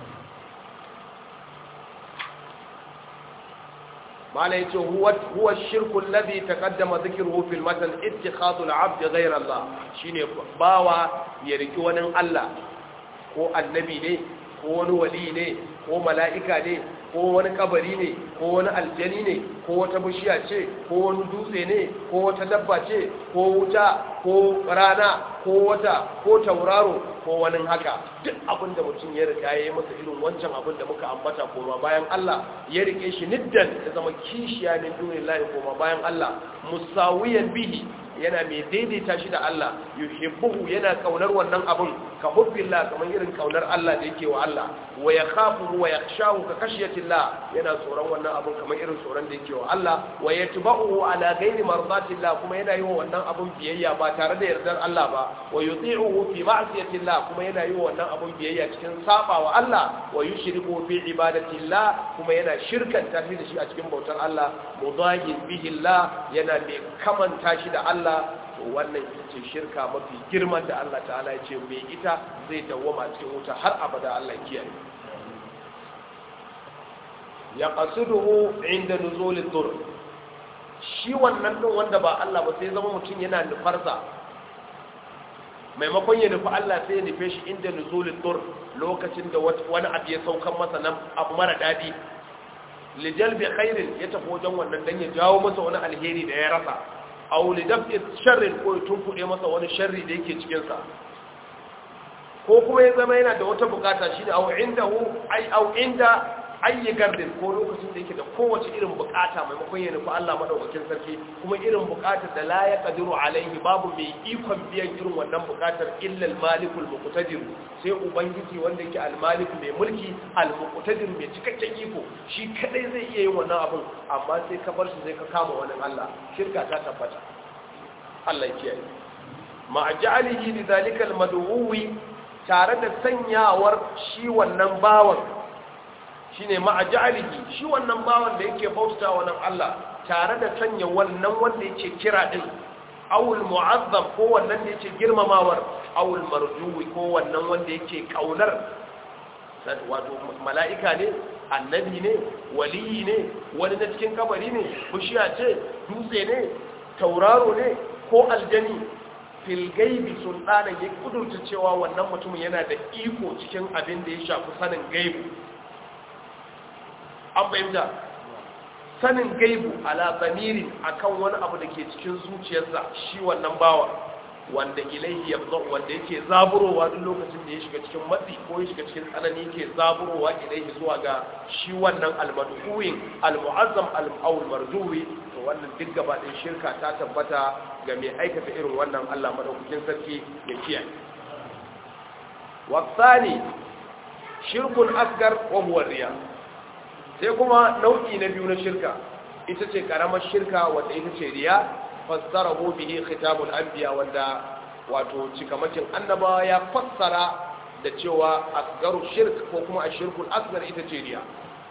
mala yace huwa huwa shirku alladhi taqaddama dhikruhu fil matan ittikhadhu al-'abd ghayra Allah shine bawa ya riki wani Allah ko annabi ne ko wani wali ne ko mala'ika ne ko wani kabari ne ko wani aljani ne ko wata bishiya ce ko wani dutse ne ko wata dabba ce ko wuta ko rana ko wata ko tauraro ko wani haka duk abin da mutum ya riga ya yi masa irin wancan abin da muka ambata koma bayan Allah ya rike shi niddan ya zama kishiya min dunillahi koma bayan Allah musawiyan bihi yana mai daidaita shi da Allah yuhibbuhu yana kaunar wannan abun ka hubbillah kamar irin kaunar Allah da yake wa Allah wa yakhafu wa yakhshahu ka khashyatillah yana tsoron wannan abun kamar irin tsoron da yake wa Allah wa yatba'uhu ala ghairi mardatillah kuma yana yi wa wannan abun biyayya ba tare da yardar Allah ba wa yuti'uhu fi ma'siyatillah kuma yana yi wa wannan abun biyayya cikin saba wa Allah wa yushriku fi ibadatillah kuma yana shirkanta shi da shi a cikin bautar Allah mudahin bihi Allah yana mai kamanta shi da Allah to wannan ita ce shirka mafi girman da Allah ta'ala ya ce mai ita zai dawwama cikin wuta har abada Allah kiyaye ya qasiduhu inda nuzulid dur shi wannan din wanda ba Allah ba sai zama mutum yana nufarsa maimakon ya nufi Allah sai ya nufe shi inda nuzulid dur lokacin da wani abu ya saukan masa nan abu mara dadi lijalbi khairin ya tafi wajen wannan dan ya jawo masa wani alheri da ya rasa aw li daf'i sharrin ko ya tunkuɗe masa wani sharri da yake cikin sa ko kuma ya zama yana da wata bukata shine aw indahu ay aw inda ayi gardin ko lokacin da yake da kowace irin bukata maimakon ya nufi Allah madaukakin sarki kuma irin bukatar da la ya kadiru alaihi babu mai ikon biyan irin wannan bukatar illa al-malikul muqtadir sai ubangiji wanda yake al-malik mai mulki al-muqtadir mai cikakken iko shi kadai zai iya yin wannan abin amma sai ka bar shi zai ka kama wani Allah shirka ta tabbata Allah ya kiyaye ma ja'alihi li zalika al-mad'uwi tare da sanyawar shi wannan bawan shine ma'ajalihi shi wannan bawan da yake bauta wannan Allah tare da sanya wannan wanda yake kira din awul mu'azzam ko wannan da yake girmamawar awul marjuwi ko wannan wanda yake kaunar wato mala'ika ne annabi ne waliyi ne wani na cikin kabari ne bishiya ce dutse ne tauraro ne ko aljani fil gaibi sultanan ya kudurta cewa wannan mutumin yana da iko cikin abin da ya shafi sanin gaibu an fahimta sanin gaibu ala zamirin akan wani abu da ke cikin zuciyarsa shi wannan bawa wanda ilaihi yabza wanda yake zaburowa duk lokacin da ya shiga cikin matsi ko ya shiga cikin tsanani yake zaburowa ilaihi zuwa ga shi wannan almadhuwin almu'azzam al-awl marjuwi to wannan duk gaba ɗin shirka ta tabbata ga mai aikata irin wannan Allah madaukakin sarki ya kiyaye wasani shirkun asgar wa huwa riya sai kuma nau'i na biyu na shirka ita ce karamar shirka wanda ita ce riya fassarahu bihi khitabul anbiya wanda wato cikamakin annabawa ya fassara da cewa asgaru shirk ko kuma ashirkul asgar ita ce riya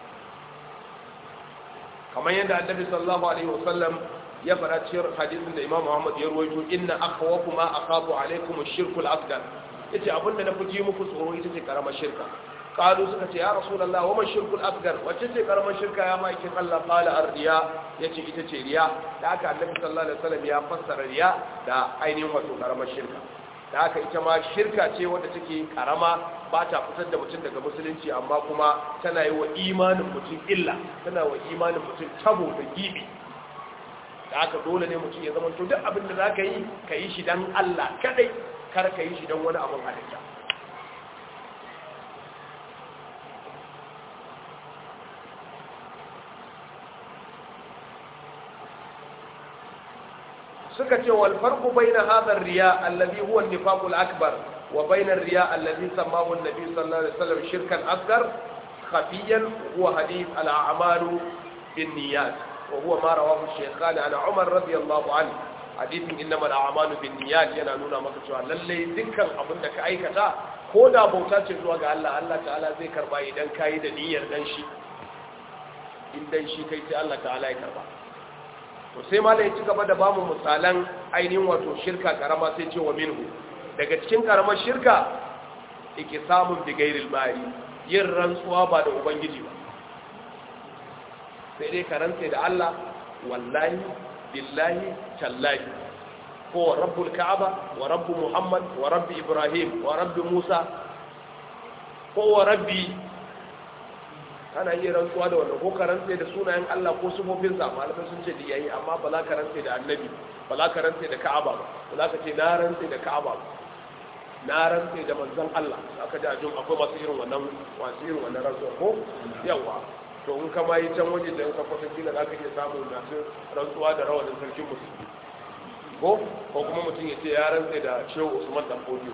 kamar yadda annabi sallallahu alaihi wasallam ya fara cikin hadisin da imam Muhammad ya ruwaito inna akhwafu ma akhafu alaikum ashirkul asgar yace abinda na fuji muku tsoro ita ce karamar shirka qalu suka ce ya rasulullah wa man shirkul asgar wacce ce karamar shirka ya maikin Allah qala ar-riya yace ita ce riya da haka annabi sallallahu alaihi wasallam ya fassara riya da ainihin wato karamar shirka da haka ita ma shirka ce wadda take karama ba ta fitar da mutum daga musulunci amma kuma tana yi wa imanin mutum illa tana wa imanin mutum tabo da gibi da haka dole ne mutum ya zama to duk abin da za ka yi ka yi shi don Allah kadai kar ka yi shi don wani abin halitta suka ce wal farqu bayna hadha ar-riya alladhi huwa an-nifaq al-akbar wa bayna ar-riya alladhi sammahu an-nabi sallallahu alaihi wasallam shirkan asghar khafiyan huwa hadith al-a'malu bin-niyyat wa huwa ma rawahu shaykhan an Umar radiyallahu anhu hadithin innama al-a'malu bin-niyyat yana nuna maka cewa lalle dukkan abin da ka aikata ko da bauta ce zuwa ga Allah Allah ta'ala zai karba idan kai da niyyar dan shi in dan shi kai sai Allah ta'ala ya karba to sai ma da ya ci gaba da bamu misalan ainihin wato shirka karama sai ce wa minhu daga cikin karamar shirka yake samun bigairil bari yin rantsuwa ba da ubangiji ba sai dai ka rantse da Allah wallahi billahi tallahi ko wa rabbul ka'aba wa rabbu muhammad wa rabbi ibrahim wa rabbi musa ko wa rabbi ana iya rantsuwa da wannan ko ka rantse da sunayen Allah ko sufofinsa malamai sun ce da yayi amma ba za ka rantse da annabi ba za ka rantse da ka'aba ba ba za ka ce na rantse da ka'aba ba na rantse da manzon Allah aka ji a jin akwai masu irin wannan masu irin wannan rantsuwa ko yawa to in kama yi can waje da yanka kwatan kila za ka iya samu masu rantsuwa da rawanin sarkin musulmi ko ko kuma mutum ya ce ya rantse da shehu usman dan fodiyo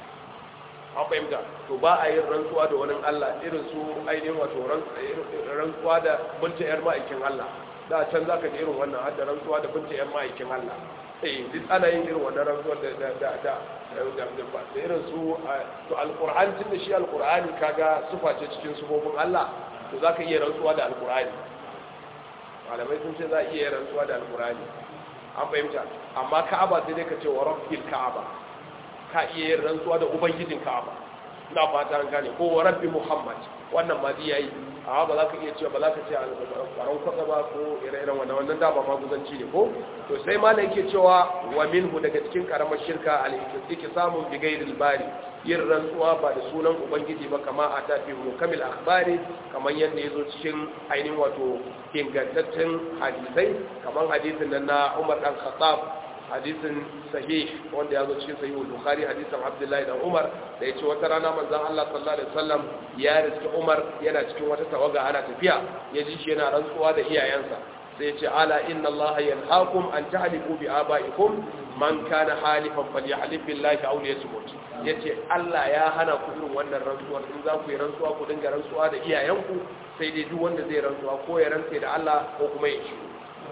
an fahimta to ba a yin rantsuwa da wani Allah irin su ainihin wato rantsuwa da binta yar ma'aikin Allah da can za ka ji irin wannan har da rantsuwa da binta yar ma'aikin Allah eh duk ana yin irin wannan rantsuwa da da da da da irin su to alquran tun da shi alqurani kaga sufa ce cikin sufofin Allah to za ka iya rantsuwa da alqurani malamai sun ce za a iya rantsuwa da alqurani an fahimta amma ka'aba sai dai ka ce wa rabbil ka'aba ka iya yin rantsuwa da ubangijin ka'aba ina fata an gane ko wa rabbi muhammad wannan ma yayi amma ba za ka iya cewa ba za ka ce kwaron kwatsa ba ko ire-iren wannan wannan dama maguzanci ne ko to sai ma yake cewa wa minhu daga cikin karamar shirka al-ikki samun bigairil bari yin rantsuwa ba da sunan ubangiji ba kama a tafi mukamil akhbari kamar yadda ya zo cikin ainihin wato ingantaccen hadisai kamar hadisin nan na umar dan khattab hadisin sahih wanda ya zo cikin sahihul bukhari hadisin abdullahi dan umar da yace wata rana manzon Allah sallallahu alaihi wasallam ya riski umar yana cikin wata tawaga ana tafiya ya ji shi yana rantsuwa da iyayensa sai yace ala inna Allah yanhaakum an tahlifu bi abaikum man kana halifan falyahlif billahi aw liyasmut yace Allah ya hana ku irin wannan rantsuwar in za ku yi rantsuwa ku dinga rantsuwa da iyayenku sai dai duk wanda zai rantsuwa ko ya rantse da Allah ko kuma ya shiru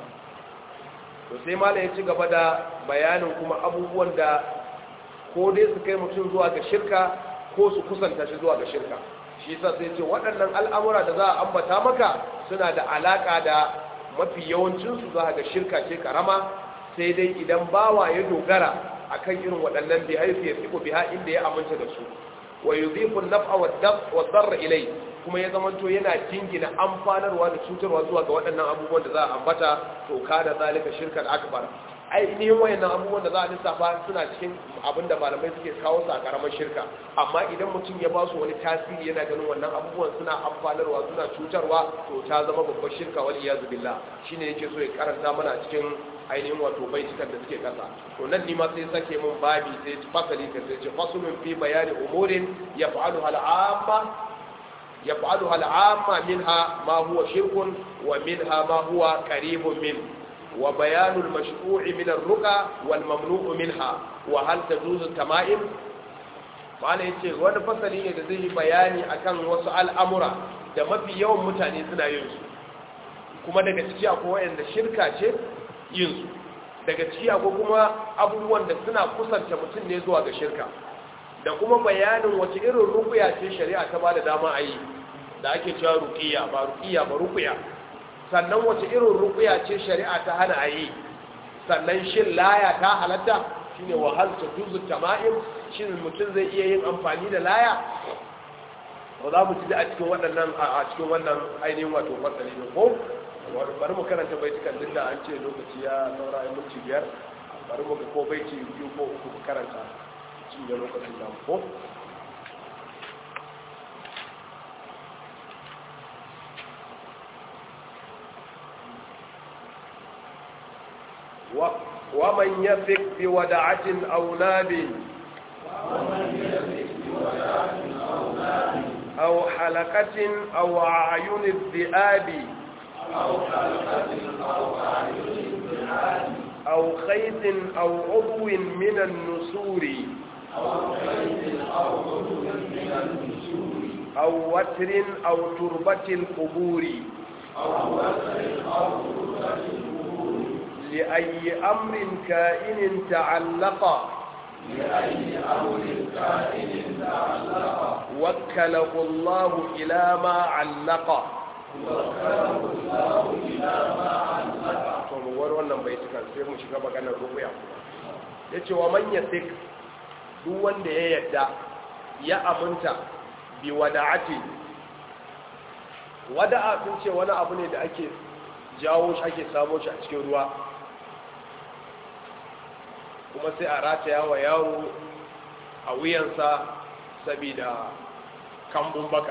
to sai malam ya ci gaba da bayanin kuma abubuwan da ko dai su kai mutum zuwa ga shirka ko su kusanta shi zuwa ga shirka shi yasa sai ce waɗannan al'amura da za a ambata maka suna da alaka da mafi yawancin su za ga shirka ce karama sai dai idan bawa ya dogara akan irin waɗannan bi haifi ya fiko biha inda ya aminta da su wa yudhifu an-naf'a wad-darra ilay kuma ya zamanto yana jingina amfanarwa da cutarwa zuwa ga waɗannan abubuwan da za a ambata to kada zalika shirkan akbar ainihin wayannan abubuwan da za a lissafa suna cikin abin da malamai suke kawo su a karamar shirka amma idan mutum ya ba su wani tasiri yana ganin wannan abubuwan suna amfanarwa suna cutarwa to ta zama babbar shirka wal iyazu billah shine yake so ya karanta mana cikin ainihin wato baitukan da suke kasa to nan ni ma sai sake mun babi sai fasali ka sai ce fasulun fi bayani umurin yaf'alu hal amma يفعلها العامة منها ما هو شرك ومنها ما هو قريب منه وبيان المشروع من الرقى والممنوع منها وهل تجوز التمائم ma'ana ya ce wani fasali ne da zai yi bayani akan wasu al'amura da mafi yawan mutane suna yin su kuma daga ciki akwai wayanda shirka ce yin su daga ciki akwai kuma abubuwan da suna kusanta mutum ne zuwa ga shirka da kuma bayanin wace irin rukuya ce shari'a ta ba da dama a yi da ake cewa rukiya ba rukiya ba rukuya sannan wace irin rukuya ce shari'a ta hana a yi sannan shin laya ta halatta shine wahal ta juzu tama'im shin mutum zai iya yin amfani da laya ba za mu ci a cikin waɗannan a cikin wannan ainihin wato fasali ne ko bari mu karanta baitukan duk da an ce lokaci ya saura a minti biyar bari mu ga ko baiti biyu ko uku mu karanta cinye lokacin nan ko ومن يثق بودعة أو ناب أو حلقة أو أعين الذئاب أو خيط أو عضو من النسور أو وتر أو تربة القبور لأي أمر كائن تعلق لأي أمر كائن تعلق وكله الله إلى ما علق وكله الله إلى ما علق to mu war wannan baitukan sai mu shiga maganar rubuya yace wa man yasik duk wanda ya yadda ya aminta bi wada'ati wada'a sun ce wani abu ne da ake jawo shi ake samo shi a cikin ruwa kuma sai a rataya wa yaro a wuyansa saboda kambun baka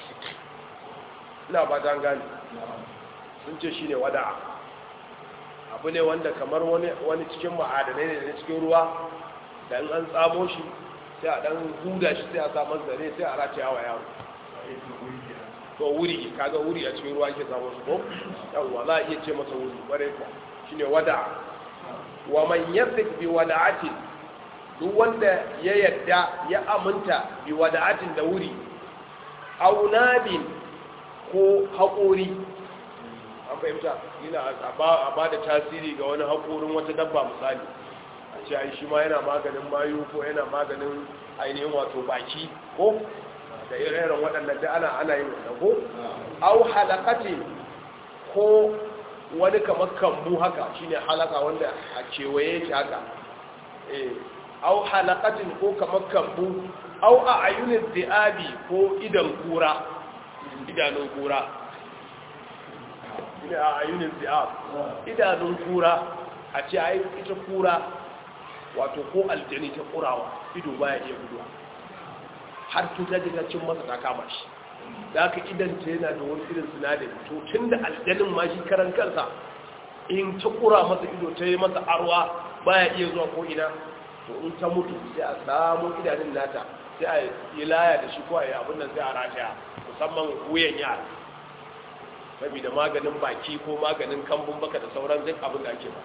ina ba ta gani sun ce shi ne wada'a abu ne wanda kamar wani cikin ma'adanai ne da cikin ruwa da in an tsamo shi sai a dan huda shi sai a samun zare sai a rataya wa yaro to wuri kaga wuri a cikin ruwa ke samun su ko yawwa za a iya ce masa wuri ƙwarai ko shine wada'a wa man yasik bi wada'atin duk wanda ya yadda ya aminta bi wada'atin da wuri aw nabin ko haƙori an fahimta yana a ba da tasiri ga wani haƙorin wata dabba misali a ce ai shi ma yana maganin mayu ko yana maganin ainihin wato baki ko da irin waɗannan da ana ana yin wannan ko aw halaqati ko wani kamar kambu haka shine halaka wanda a kewaye shi haka eh aw halaqatin ko kamar kambu aw a ayunin di'abi ko idan kura idanun kura shine a ayunin di'ab idanun kura a ce ai ita kura wato ko aljani ta kurawa ido baya iya guduwa har cuta daga cin masa ta kama shi da aka idanta yana da wani irin sinadari to tun da aljanin ma shi karan kansa in ta kura masa ido ta yi masa arwa baya iya zuwa ko ina to in ta mutu sai a samu idanun nata sai a yi laya da shi ko a yi abin nan sai a rataya musamman wuyan yara saboda maganin baki ko maganin kambun baka da sauran duk abin da ake ba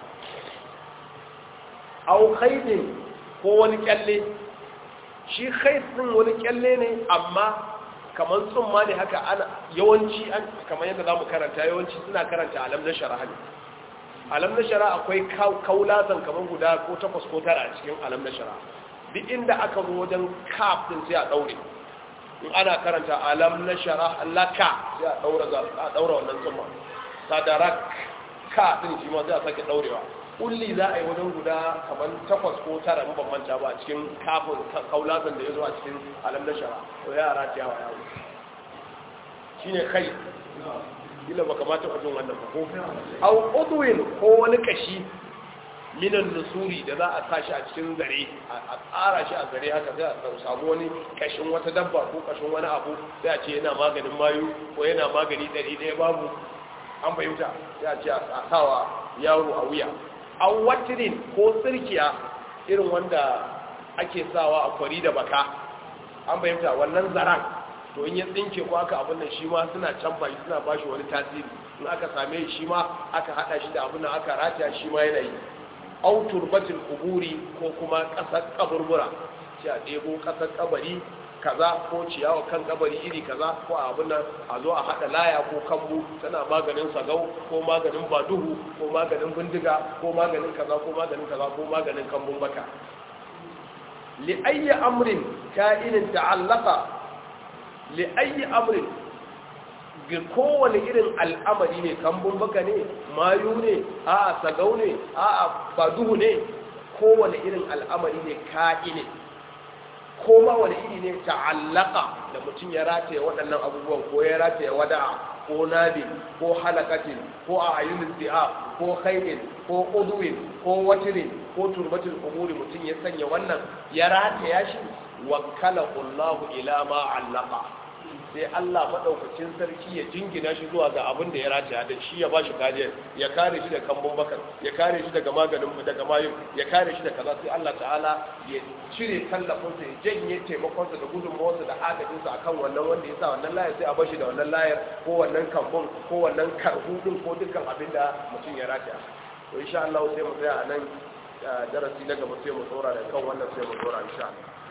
au khaidin ko wani kyalle shi khaid din wani kyalle ne amma kamar tsumma ne haka ana yawanci an kamar yadda zamu karanta yawanci suna karanta alam na shara ne alam na shara akwai kaulatan kamar guda ko takwas ko tara a cikin alam na shara duk inda aka zo wajen kaf din sai a daure in ana karanta alam na shara laka sai a daura a daura wannan tsumma sadarak ka din shi ma sai a sake daurewa kulli za a yi wajen guda kamar takwas ko tara ban manta ba a cikin kafin kaulazan da ya zo a cikin alam na shara to yara ta yawa yawo shi ne kai ila ba kamata a jin wannan ba ko au udwin ko wani kashi minan nusuri da za a tashi a cikin zare a tsara shi a zare haka sai a samu wani kashin wata dabba ko kashin wani abu sai a ce yana maganin mayu ko yana magani ɗari ɗaya babu an fahimta sai a ce a sawa yaro a wuya an watirin ko tsirkiya irin wanda ake sawa a kwari da baka an fahimta wannan zaran to in ya tsinke ko aka abin nan shi ma suna canfa shi suna bashi wani tasiri in aka same shi ma aka hada shi da abin nan aka rataya shi ma yana yi au turbatin kuburi ko kuma kasar kaburbura sai a ɗebo kasar kabari kaza ko ciyawa kan kabari iri kaza ko abin nan a zo a hada laya ko kambu tana maganin sagau ko maganin baduhu ko maganin bindiga ko maganin kaza ko maganin kaza ko maganin kambun baka li ayyi amrin ka'inin ta'allaqa li ayyi amrin ga kowane irin al'amari ne kambun baka ne mayu ne a sagau ne a baduhu ne kowane irin al'amari ne ka'inin ko ma wani iri ne ta'allaka da mutum ya rataye waɗannan abubuwan ko ya rataye wada'a ko nabi ko halakatin ko a ayyunin zi'a ko khairin ko uduwin ko watirin ko turbatin umuri mutum ya sanya wannan ya rataya shi wakkala Allahu ila ma allaka sai Allah madaukakin sarki ya jingina shi zuwa ga abin da ya rataya da shi ya bashi kariya ya kare shi da kambun bakar ya kare shi daga maganin daga mayun ya kare shi da kaza sai Allah ta'ala ya cire tallafinsa ya janye taimakonsa da gudunmawarsa da agajinsa akan wannan wanda ya sa wannan layar sai a bashi da wannan layar ko wannan kambun ko wannan karhudin ko dukkan abin da mutum ya rataya to insha Allah sai mu tsaya a nan darasi na gaba sai mu tsora da kan wannan sai mu tsora insha Allah